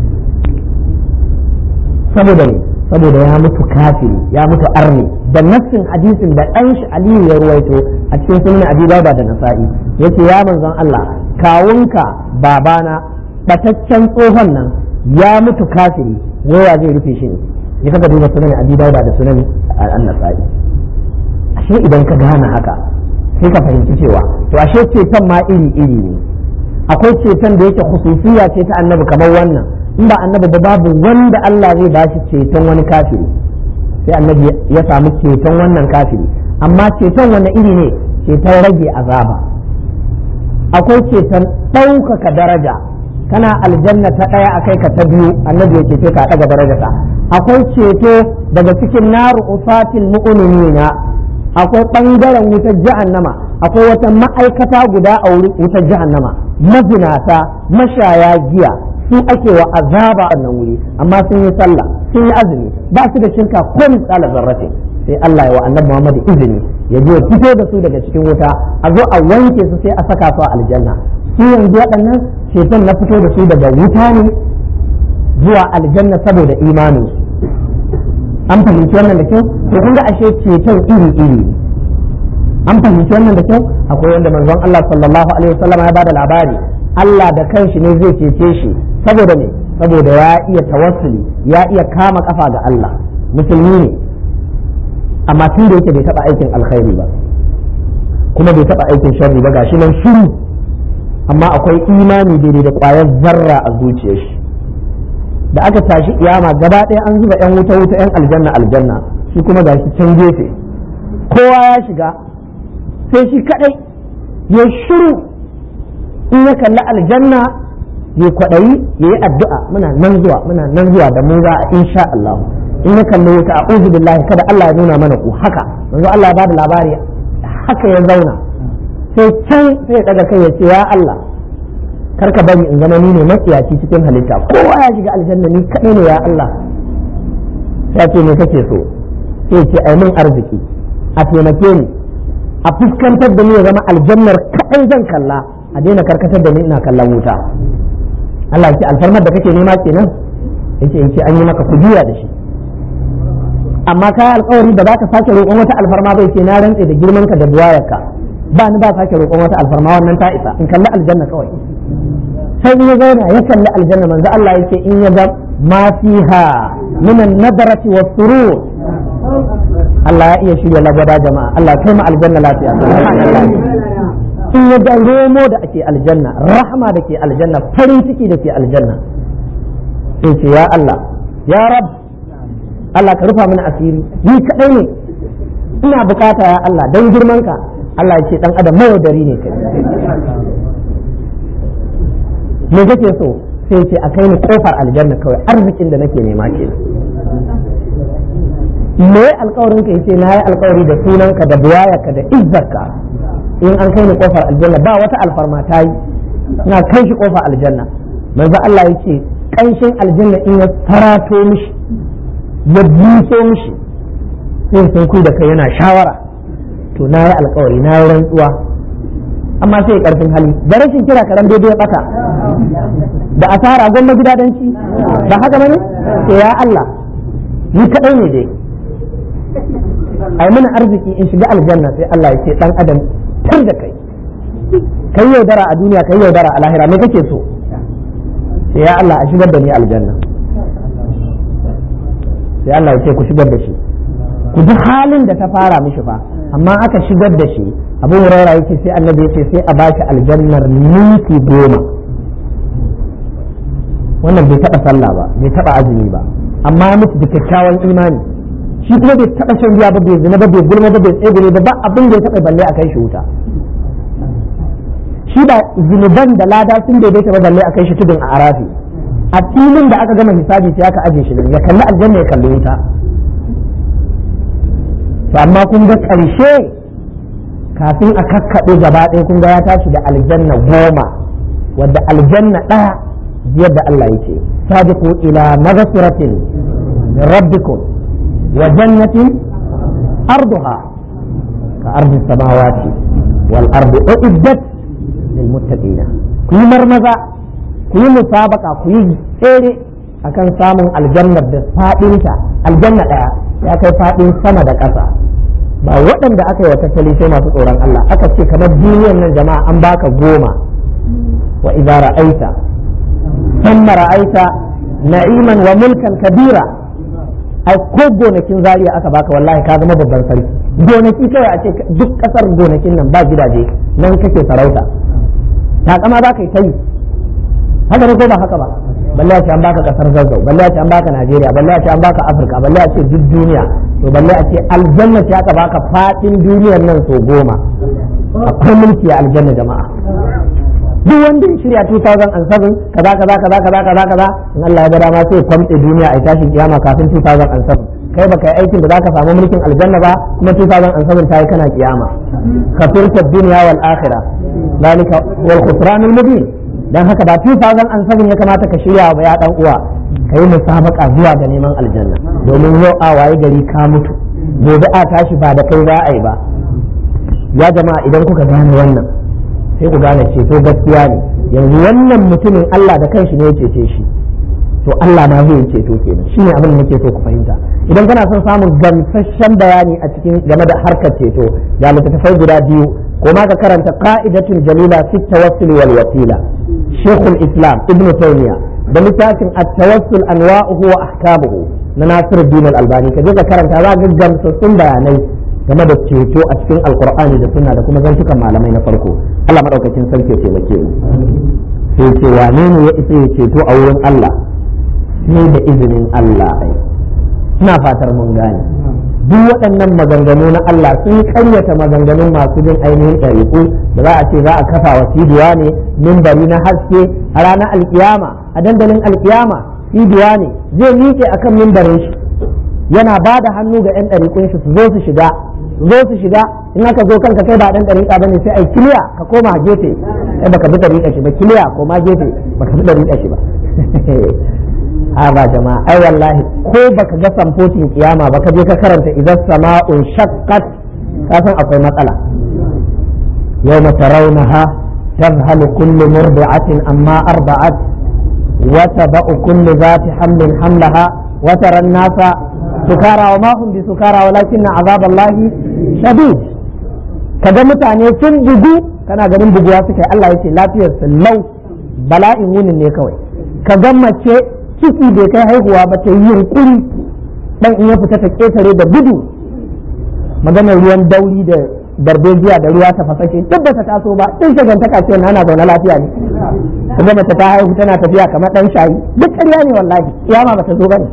saboda ne saboda ya mutu kafiri ya mutu arni da nassin hadisin da ɗan shi aliyu ya ruwaito a cikin sunan abi dauda da nasa'i yace ya manzon Allah kawunka babana bataccen tsohon nan ya mutu kafiri waya zai rufe shi ne ya kaga duba sunan abi dauda da sunan an-nasa'i ashe idan ka gane haka sai ka fahimci cewa to ashe ceton ma iri iri ne akwai ceton da yake khususiya ce ta annabi kamar wannan in ba annabi ba babu wanda Allah zai ba shi ceton wani kafiri sai annabi ya samu ceton wannan kafiri amma ceton wani iri ne ceton rage azaba akwai ceton ɗaukaka daraja kana aljanna ta ɗaya akai ka ta biyu annabi ya cece ka ɗaga darajarka akwai ceto daga cikin naru usatil mu'minina akwai ɓangaren wutar jahannama akwai wata ma'aikata guda a wutar jahannama mazinata mashaya giya su ake wa azaba a nan wuri amma sun yi sallah sun yi azumi ba su da shirka ko misala zarrate sai Allah ya wa annabi Muhammad izini ya je fito da su daga cikin wuta a zo a wanke su sai a saka su a aljanna su yanzu waɗannan ceton na fito da su daga wuta ne zuwa aljanna saboda imanin an fahimci wannan da kyau to kun ga ashe ceton iri iri an fahimci wannan da kyau akwai wanda manzon Allah sallallahu alaihi wasallam ya bada labari Allah da kanshi ne zai cece shi saboda ne saboda ya iya tawassuli ya iya kama kafa ga Allah musulmi ne amma tun da yake bai taba aikin alkhairi ba kuma bai taba aikin sharri ba gashi nan shiru amma akwai imani daidai da kwayar zarra a zuciyar shi da aka tashi kiyama gaba ɗaya an zuba yan wuta wuta yan aljanna aljanna shi kuma gashi can gefe kowa ya shiga sai shi kadai ya shiru in ya kalli aljanna ya kwaɗayi ya yi addu'a muna nan zuwa muna nan zuwa da mu za a insha Allah in ya kalli wuta a uzu billahi kada Allah ya nuna mana ku haka manzo Allah ya bada labari haka ya zauna sai can sai ya daga kai ya ce ya Allah karka bari in zama ni ne matsiyaci cikin halitta kowa ya shiga aljanna ni kadai ne ya Allah sai ce me kake so sai ce ai min arziki a taimake ni a fuskantar da ni ya zama aljannar kadai zan kalla a daina karkatar da ni ina kallon wuta Allah ce alfarmar da kake nema kenan yace in ce an yi maka kujiya da shi amma ka alkawari ba za ka sake roƙon wata alfarma bai ce na rantse da girman ka da buwayarka ba ni ba sake roƙon wata alfarma wannan ta isa in kalli aljanna kawai sai ya zauna ya kalli aljanna manzo Allah yake in ya ga ma fiha min an-nadrati was-surur Allah ya iya shirya lagwada jama'a Allah kai mu aljanna lafiya in ya ga romo da ake aljanna rahma da ke aljanna farin ciki da ke aljanna sai ce ya Allah ya rab Allah ka rufa mana asiri ni kadai ne ina bukata ya Allah dan girman ka Allah ya ce dan adam mawadari ne kai me kake so sai ce a kai ni kofar aljanna kawai arzikin da nake nema ke me alkawarin ka yace na yi alkawari da sunanka da buwayarka da izzarka in an kai ni kofar aljanna ba wata alfarma ta yi na kai shi kofar aljanna manzo Allah ya ce kanshin aljanna in ya tarato mishi ya buso mishi sai sun kui da kai yana shawara to na yi alkawari na yi rantsuwa amma sai ya karfin hali da rashin kira karan daidai ya bata da asara gwamma gidadanci ba haka bane to ya Allah ni kadai ne dai ai mana arziki in shiga aljanna sai Allah ya ce dan adam tar da kai kai yaudara a duniya kai yaudara a lahira me kake so sai ya Allah a shigar da ni aljanna sai Allah ya ce ku shigar da shi ku ji halin da ta fara mishi fa amma aka shigar da shi abu huraira yake sai annabi ya ce sai a bashi aljannar minti goma wannan bai taba sallah ba bai taba azumi ba amma ya mutu da kyakkyawan imani shi kuma bai taba shan giya ba bai zina ba bai gulma ba bai tsegure ba ba abin da ya taba balle a kai shi wuta shi ba zunuban da lada sun daidaita ba balle a kai shi tudun a arafi a filin da aka gama hisabi sai aka aje shi ya kalli aljanna ya kalli wuta to amma kun ga ƙarshe kafin a kakkaɓe gaba ɗaya kun ga ya tashi da aljanna goma wadda aljanna ɗaya biyar da Allah yake sabiqu ila maghfiratin min rabbikum wa jannatin arduha ka ardi samawati wal ardi uiddat lil muttaqina ku yi marmaza ku yi musabaka ku yi tsere akan samun aljannar da faɗinta aljanna ɗaya ya kai faɗin sama da ƙasa ba waɗanda aka yi wa tattali sai masu tsoron Allah aka ce kamar duniyar nan jama'a an baka goma wa idza ra'aita thumma ra'aita na'iman wa mulkan kabira ai ko gonakin zariya aka baka wallahi ka zama babban sarki gonaki kawai a ce duk kasar gonakin nan ba gidaje nan kake sarauta takama za ka yi ta yi haka ne ko ba haka ba balle a ce an baka kasar zazzau balle a ce an baka najeriya balle a ce an baka afirka balle a ce duk duniya to balle a ce aljanna ce aka baka fadin duniyar nan so goma akwai mulki a aljanna jama'a duk wanda ya shirya 2007 kaza kaza kaza kaza kaza kaza in Allah ya ga dama sai kwamtse duniya a tashin kiyama kafin 2007 kai baka yi aikin da zaka samu mulkin aljanna ba kuma 2007 tayi kana kiyama kafirta dunya wal akhirah ذلك هو الخسران المبين dan haka da 2007 ya kamata ka shirya wa ya dan uwa kai musabaka zuwa ga neman aljanna domin yau a waye gari ka mutu gobe a tashi ba da kai za a yi ba ya jama'a idan kuka gane wannan sai ku gane ceto gaskiya ne yanzu wannan mutumin Allah da kanshi ne ya cece shi to Allah ma zai ceto kenan shine abin da nake so ku fahimta idan kana son samun gamsasshen bayani a cikin game da harkar ceto ga littattafai guda biyu ko ma ka karanta qa'idatul jalila fi tawassul wal wasila shaykhul islam ibn taymiya da littafin at-tawassul anwa'uhu wa ahkamuhu na Nasiruddin al-Albani ka je ka karanta za ga gamsassun bayanai game da ceto a cikin alqur'ani da sunna da kuma zantukan malamai na farko Allah madaukakin sarki ya taimake mu sai ce wane ne ya isa ya ceto a wurin Allah sai da izinin Allah ai ina fatar mun gane duk waɗannan maganganu na Allah sun karyata maganganun masu bin ainihin ɗariƙu da za a ce za a kafa wa cibiya ne mimbari na haske a ranar alkiyama a dandalin alkiyama cibiya ne zai miƙe akan mimbarin shi yana ba da hannu ga 'yan ɗariƙun shi su zo su shiga su zo su shiga in aka zo kanka kai ba ɗan ɗariƙa bane sai ai kiliya ka koma gefe kai baka bi ɗariƙa shi ba kiliya koma gefe baka bi ɗariƙa shi ba haba jama'a ai wallahi ko baka ga samfocin kiyama ba ka je ka karanta idan sama'un shaqqat ka san akwai matsala yawma tarawnaha tadhhalu kullu murdi'atin amma arda'at wa taba'u kullu dhati hamlin hamlaha wa tara an-nasa sukara wa ma hum bisukara walakin azaballahi shadid kaga mutane sun bugu kana ganin buguwa suka yi Allah yace lafiyar su lau bala'in wunin ne kawai ka ga mace ciki bai kai haihuwa ba ta yi yunkuri dan in ya fita ta ketare da gudu maganar ruwan dauri da darbejiya da ruwa ta fasashe duk ba ta taso ba din shagantaka ce na ana zaune lafiya ne kuma mace ta haihu tana tafiya kamar dan shayi duk ƙarya ne wallahi kiyama ba ta zo bane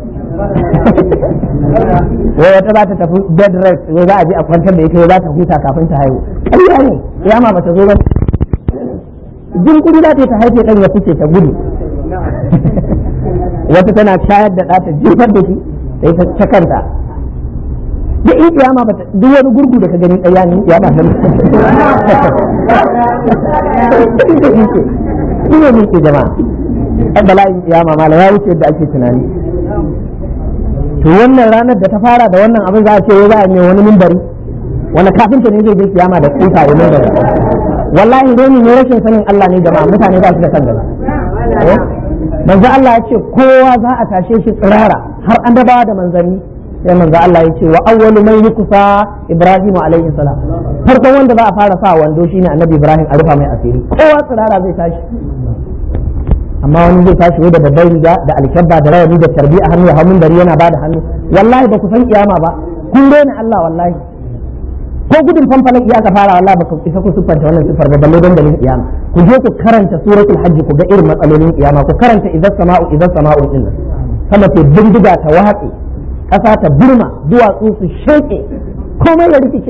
wai wata za ta tafi bed rest wai za a je a kwantar da ita za ta huta kafin ta haihu ƙarya ne kiyama ba ta zo bane jin kudi za ta haife dan ya fice ta gudu wata tana shayar da ɗata jefar da shi sai ta kanta da in kiyama ba duk wani gurgu da ka gani ɗaya ne kiyama ta shi ne muke jama'a ɗan bala'in kiyama mala ya wuce yadda ake tunani to wannan ranar da ta fara da wannan abin za a ce wai za a yi wani mimbari wani kafinta ne zai je kiyama da kuka ya mimbari wallahi reni ne rashin sanin Allah ne jama'a mutane ba su da kan gaba manzo Allah ya ce kowa za a tashe shi tsirara har an dabawa da manzanni sai manzo Allah ya ce wa awwalu man yukusa Ibrahim alaihi salam farkon wanda za a fara sa wando shine annabi Ibrahim a rufa mai asiri kowa tsirara zai tashi amma wani zai tashi da babbar riga da alkyabba da rawani da tarbi a hannu hannun dari yana bada hannu wallahi ba ku san kiyama ba kun daina Allah wallahi ko gudun fanfalak iya ka fara wallahi baka isa ku siffanta wannan siffar ba balle dandalin kiyama ku je ku karanta suratul hajji ku ga irin matsalolin kiyama ku karanta idan sama'u idan sama'u din nan sama ce bindiga ta watsi kasa ta burma duwatsu su sheke komai ya rikice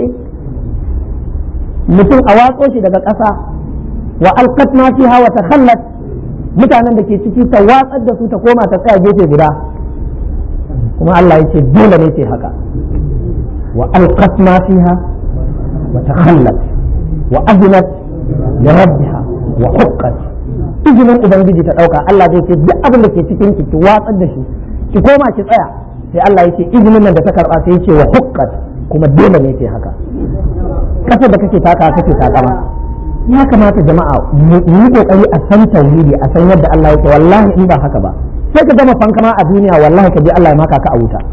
mutum a watso shi daga kasa wa alqat ma fiha wa takhallat mutanen da ke ciki ta watsar da su ta koma ta tsaya gefe guda kuma Allah ya ce dole ne ce haka wa alqat ma fiha wa takhallat wa azinat li rabbiha wa huqqat izinin ubangiji ta dauka Allah zai ce duk abin da ke cikin ki ki watsar da shi ki koma ki tsaya sai Allah ya ce izinin nan da ta karba sai ya ce wa huqqat kuma dole ne ce haka kasar da kake taka kake takama ya kamata jama'a mu yi kokari a san tauhidi a san yadda Allah yake wallahi in ba haka ba sai ka gama fankama a duniya wallahi ka je Allah ya maka ka a wuta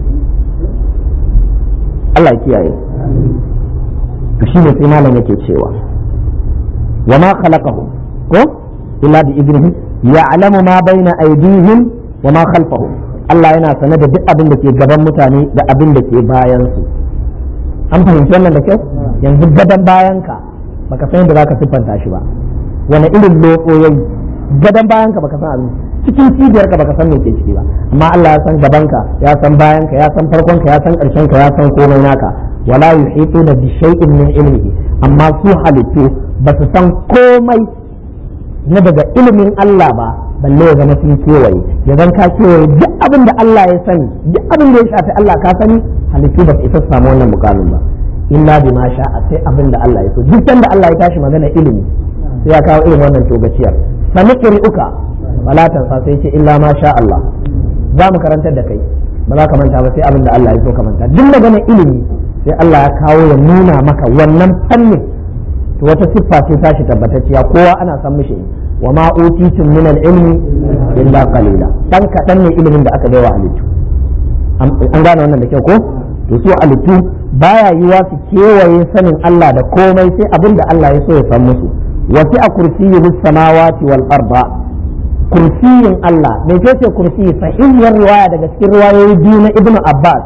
Allah ya kiyaye to shine sai malam yake cewa wa ma khalaqahum ko illa bi idnihi ya'lamu ma baina aydihim wa ma khalfahum Allah yana sane da duk abin da ke gaban mutane da abin da ke bayan su an fahimci wannan da kyau yanzu gaban bayanka baka san yadda zaka siffanta shi ba wani irin loko yayi gadan bayanka baka san abin cikin cibiyar ka baka san me ke ciki ba amma Allah ya san gabanka ya san bayanka ya san farkonka ya san karshen ka ya san komai naka wala yuhituna bi shay'in min ilmihi amma su halittu ba su san komai na daga ilimin Allah ba balle ya zama sun kewaye ya zan ka kewaye duk abin da Allah ya sani duk abin da ya shafi Allah ka sani halittu ba su isa su samu wannan mukamin ba illa bi ma sha'a sai abin da Allah ya so duk da Allah ya tashi magana ilimi sai ya kawo irin wannan togaciyar sami uka wala tansa sai ce illa ma sha Allah za mu karantar da kai ba za ka manta ba sai abin da Allah ya so ka manta duk magana ilimi sai Allah ya kawo ya nuna maka wannan fannin to wata siffa ce tashi tabbatacciya kowa ana san mishi wa ma utitum min al-ilmi illa qalila dan kadan ne ilimin da aka baiwa halittu an gane wannan da kyau ko to su halittu baya yiwa su kewaye sanin Allah da komai sai abin da Allah ya so ya san musu wasi a kursiyi bis samawati wal arda kursiyin Allah me ce ce kursiyi sahihiyar riwaya daga cikin riwayoyi biyu na Ibn Abbas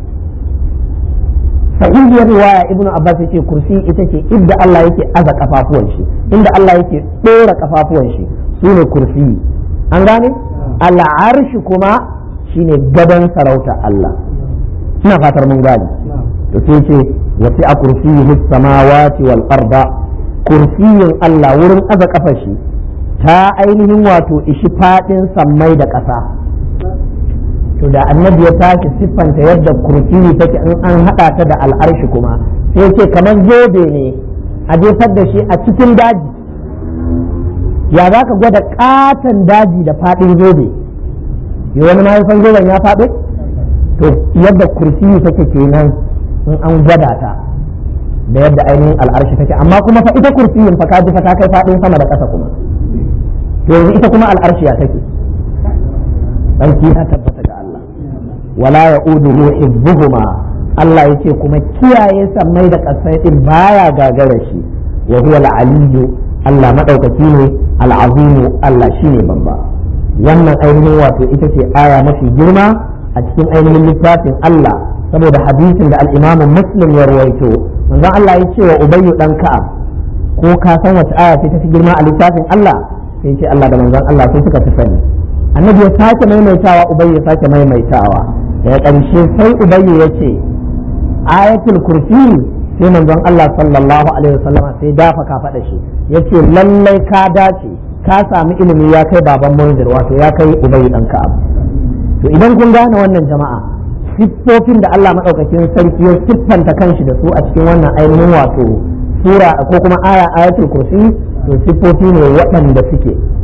sahihiyar riwaya Ibn Abbas yake kursi ita ce inda Allah yake aza kafafuwan shi inda Allah yake dora kafafuwan shi sune kursiyi an gane al'arshi kuma shine gadon sarauta Allah ina fatar mun gane to sai ce wasi a kursiyi samawati wal arda kursiyin Allah wurin aza kafar shi ta ainihin wato ishi fadin sammai da ƙasa to da annabi ya tashi siffanta yadda kursiyi take in an haɗa ta da al'arshi kuma sai ce kamar zobe ne a jefar da shi a cikin daji ya za ka gwada ƙaton daji da fadin zobe yi wani ma san zoben ya faɗo to yadda kursiyi take kenan in an gwada ta da yadda ainihin al'arshi take amma kuma fa ita kursiyin fa kaji fa ta kai fadin sama da ƙasa kuma to yanzu ita kuma al'arshi ya take sarki ya tabbata ga Allah wala ya'uduhu hibbuhuma Allah yace kuma kiyaye sammai da ƙasai din baya gagara shi wa huwa al-aliyyu Allah madaukaki ne al-azimu Allah shine babba wannan ainihin wato ita ce aya mafi girma a cikin ainihin littafin Allah saboda hadisin da al-Imam Muslim ya rawaito manzon Allah ya ce wa Ubayyu dan Ka'ab ko ka san wace aya ce ta fi girma a littafin Allah sai ce Allah da manzon Allah sai suka fi sani annabi ya sake maimaitawa Ubayyu ya sake maimaitawa daga ƙarshe sai Ubayyu ya ce ayatul kursi sai manzon Allah sallallahu alaihi wasallama sai dafa ka faɗa shi yace lallai ka dace ka sami ilimi ya kai baban munzir wato ya kai Ubayyu dan Ka'ab to idan kun gane wannan jama'a siffofin da Allah maɗaukakin sarki ya siffanta kanshi da su a cikin wannan ainihin wato sura ko kuma aya ayatul kursi to siffofi ne waɗanda suke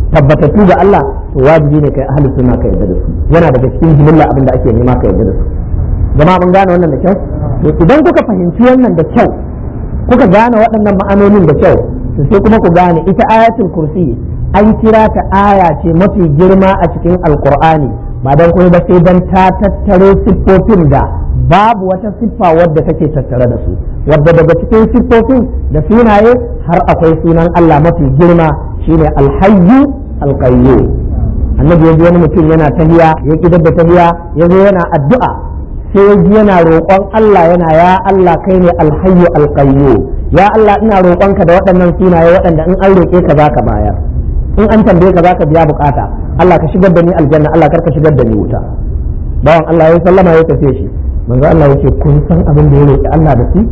tabbatattu ga Allah to wajibi ne kai ahli sunna ka yarda da su yana daga cikin jimilla abin da ake nema ka yarda da su jama'a mun gane wannan da kyau to idan kuka fahimci wannan da kyau kuka gane waɗannan ma'anonin da kyau to sai kuma ku gane ita ayatul kursi an kira ta aya ce mafi girma a cikin alkur'ani ba don kuma ba sai don ta tattaro siffofin da babu wata siffa wadda take tattare da su wadda daga cikin siffofin da sunaye har akwai sunan Allah mafi girma shine alhayyu alqayyum annabi yanzu wani mutum yana tahiya ya kidar da tahiya yazo yana addu'a sai ya ji yana roƙon Allah yana ya Allah kai ne alhayyu alqayyum ya Allah ina roƙonka da waɗannan sunaye waɗanda in an roƙe ka zaka bayar in an tambaye ka zaka biya bukata Allah ka shigar da ni aljanna Allah kar ka shigar da ni wuta bawan Allah ya sallama ya tafi shi manzo Allah yake kun san abin da ya roƙi Allah da su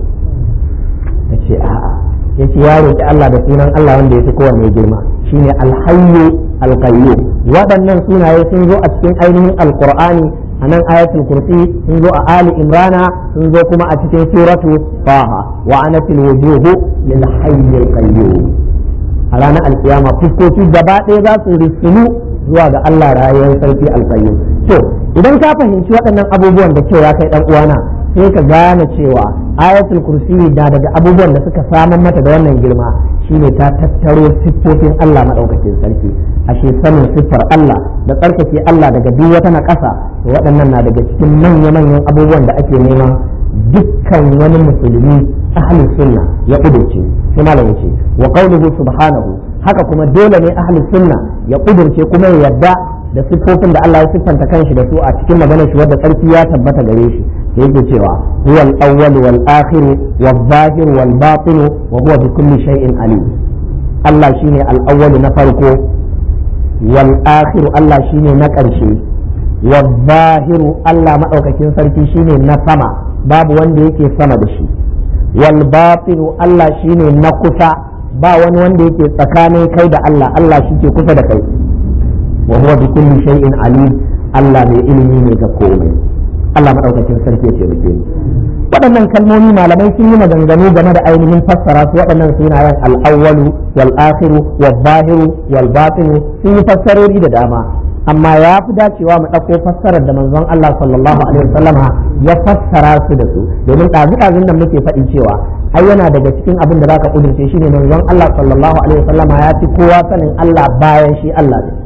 yace a'a yace ya roƙi Allah da sunan Allah wanda yake kowanne girma shine alhayyu alqayyum waɗannan sunaye sun zo a cikin ainihin alqur'ani a nan ayatul kursi sun zo a ali imrana sun zo kuma a cikin suratu taha wa anatil wujuhu lil hayyil qayyum a ranar alkiyama fuskoki gaba ɗaya za su risulu zuwa ga Allah rayuwar sarki alqayyum to idan ka fahimci waɗannan abubuwan da cewa kai dan uwana sai ka gane cewa ayatul kursi da daga abubuwan da suka samar mata da wannan girma shine ta tattaro siffofin Allah madaukakin sarki ashe sanin siffar Allah da tsarkake Allah daga duk wata na ƙasa to waɗannan na daga cikin manya-manyan abubuwan da ake neman dukkan wani musulmi ahli sunna ya kudurce sai malam yace wa qawluhu subhanahu haka kuma dole ne ahli sunna ya kudurce kuma ya yarda da siffofin da Allah ya siffanta kanshi da su a cikin maganar shi wadda tsarki ya tabbata gare shi da yake cewa huwa al-awwal wal akhir wal zahir wal batin wa huwa bi kulli shay'in alim Allah shine al-awwal na farko wal akhir Allah shine na ƙarshe wal zahir Allah madaukakin sarki shine na sama babu wanda yake sama da shi wal batin Allah shine na kusa ba wani wanda yake tsakanin kai da Allah Allah shi ke kusa da kai wa huwa bi kulli shay'in alim Allah mai ilimi ne ga komai Allah madaukakin sarki ya taimake ni waɗannan kalmomi malamai sun yi maganganu game da ainihin fassara su waɗannan sunayen al-awwalu wal akhiru wal zahiru wal batinu sun yi fassarori da dama amma ya fi dacewa mu ɗauko fassarar da manzon Allah sallallahu alaihi wasallama ya fassara su da su domin ɗazu-ɗazun nan muke faɗi cewa ai yana daga cikin abin da zaka kudurce shine manzon Allah sallallahu alaihi wasallama ya fi kowa sanin Allah bayan shi Allah ne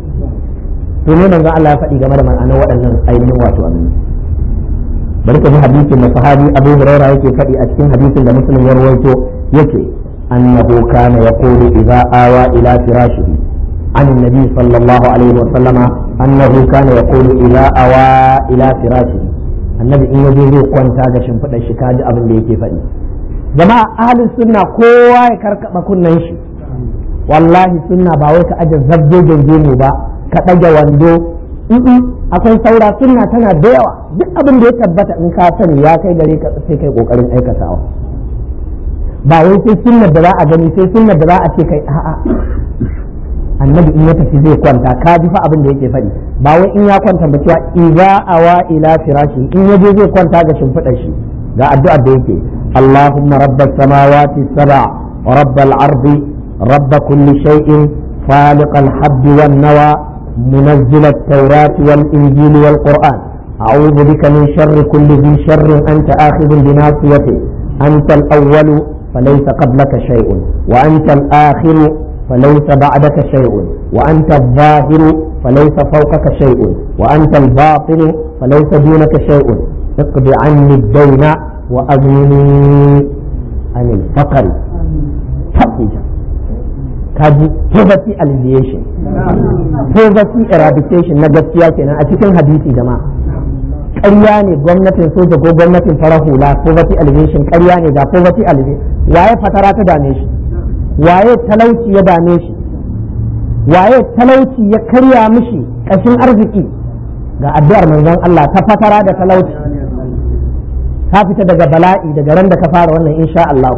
to ne manzon Allah ya faɗi game da ma'anar waɗannan ainihin wato abin bari ka ji hadisin da sahabi Abu Hurairah yake faɗi a cikin hadisin da Muslim ya rawaito yake annahu kana yaqulu idza awa ila firashihi عن النبي صلى الله عليه وسلم أنه كان يقول إذا أوى إلى فراشه النبي إن يجي كون تاجا شنفد الشكاج أبن ليكي فدي جماعة أهل السنة كوا يكرك بكون نيشي والله سنة باوي كأجا زبجو جنجيني با كأجا واندو akwai saura sunna tana da yawa duk abin da ya tabbata in ka sani ya kai gare ka sai kai kokarin aikatawa ba wai sai sunnar da za a gani sai sunnar da za a ce kai a'a annabi in ya tafi zai kwanta ka ji fa abin da yake faɗi ba wai in ya kwanta ba cewa idza awa ila firashi in yaje zai kwanta ga shimfiɗar shi ga addu'ar da yake Allahumma rabbas samawati sab'a wa rabbal ardi rabb kulli shay'in خالق الحب والنوى منزل التوراة والإنجيل والقرآن أعوذ بك من شر كل ذي شر أنت آخذ بناصيته أنت الأول فليس قبلك شيء وأنت الآخر فليس بعدك شيء وأنت الظاهر فليس فوقك شيء وأنت الباطن فليس دونك شيء اقض عني الدين وأغنني عن الفقر تقوجا kaji poverty alleviation poverty eradication na gaskiya kenan a cikin hadisi jama'a ƙarya ne gwamnatin soja ko gwamnatin farar hula poverty alleviation ƙarya ne ga poverty alleviation waye fatara ta dame shi waye talauci ya dame shi waye talauci ya karya mishi ƙashin arziki ga addu'ar manzon Allah ta fatara da talauci ka fita daga bala'i daga ran da ka fara wannan insha Allah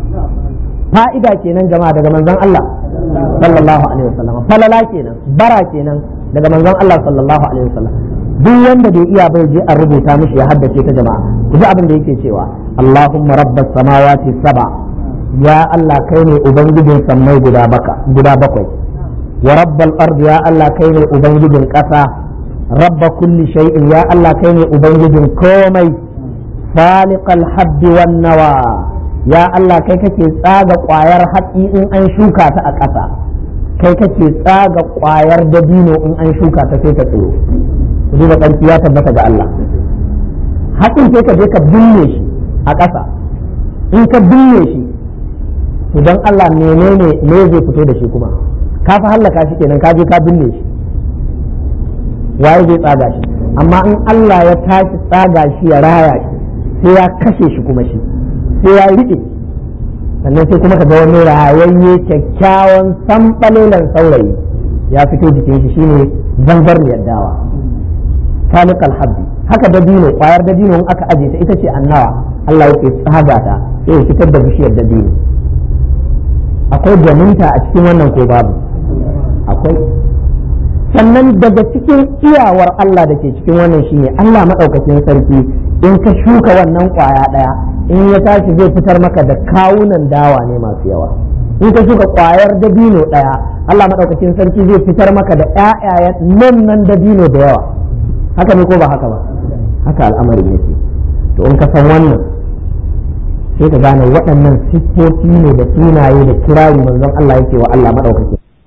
fa'ida kenan jama'a daga manzon Allah sallallahu alaihi wasallam falala kenan bara kenan daga manzon Allah sallallahu alaihi wasallam duk wanda bai iya bai je a rubuta mishi ya haddace ta jama'a ku ji abin da yake cewa Allahumma rabbas samawati sab'a ya Allah kai ne ubangijin sammai guda baka guda bakwai wa rabbal ardi ya Allah kai ne ubangijin ƙasa rabba kulli shay'in ya Allah kai ne ubangijin komai faliqal habbi wan nawa ya Allah kai kake tsaga ƙwayar hatsi in an shuka ta a ƙasa kai kake tsaga ƙwayar dabino in an shuka ta sai ta tsiro duba ƙarfi ya tabbata ga Allah hatsin sai ka je ka binne shi a ƙasa in ka binne shi to don Allah menene me zai fito da shi kuma ka fa hallaka shi kenan ka je ka binne shi waye zai tsaga shi amma in Allah ya tashi tsaga shi ya raya shi sai ya kashe shi kuma shi sai ya riƙe sannan sai kuma ka ga wani rayayye kyakkyawan sanɓalelan saurayi ya fito jikin shi shine zangar dawa khaliq alhabbi haka dabino kwayar dabino in aka aje ta ita ce annawa Allah yake tsaga ta sai ya fitar da bishiyar dabino akwai gwaninta a cikin wannan ko babu akwai sannan daga cikin iyawar Allah da ke cikin wannan shine Allah maɗaukakin sarki in ka shuka wannan kwaya ɗaya in ya tashi zai fitar maka da kawunan dawa ne masu yawa in ka shuka kwayar dabino ɗaya Allah maɗaukakin sarki zai fitar maka da ƴaƴayen nan nan dabino da yawa haka ne ko ba haka ba haka al'amarin yake to in ka san wannan sai ka gane waɗannan siffofi ne da sunaye da kirari manzon Allah yake wa Allah maɗaukaki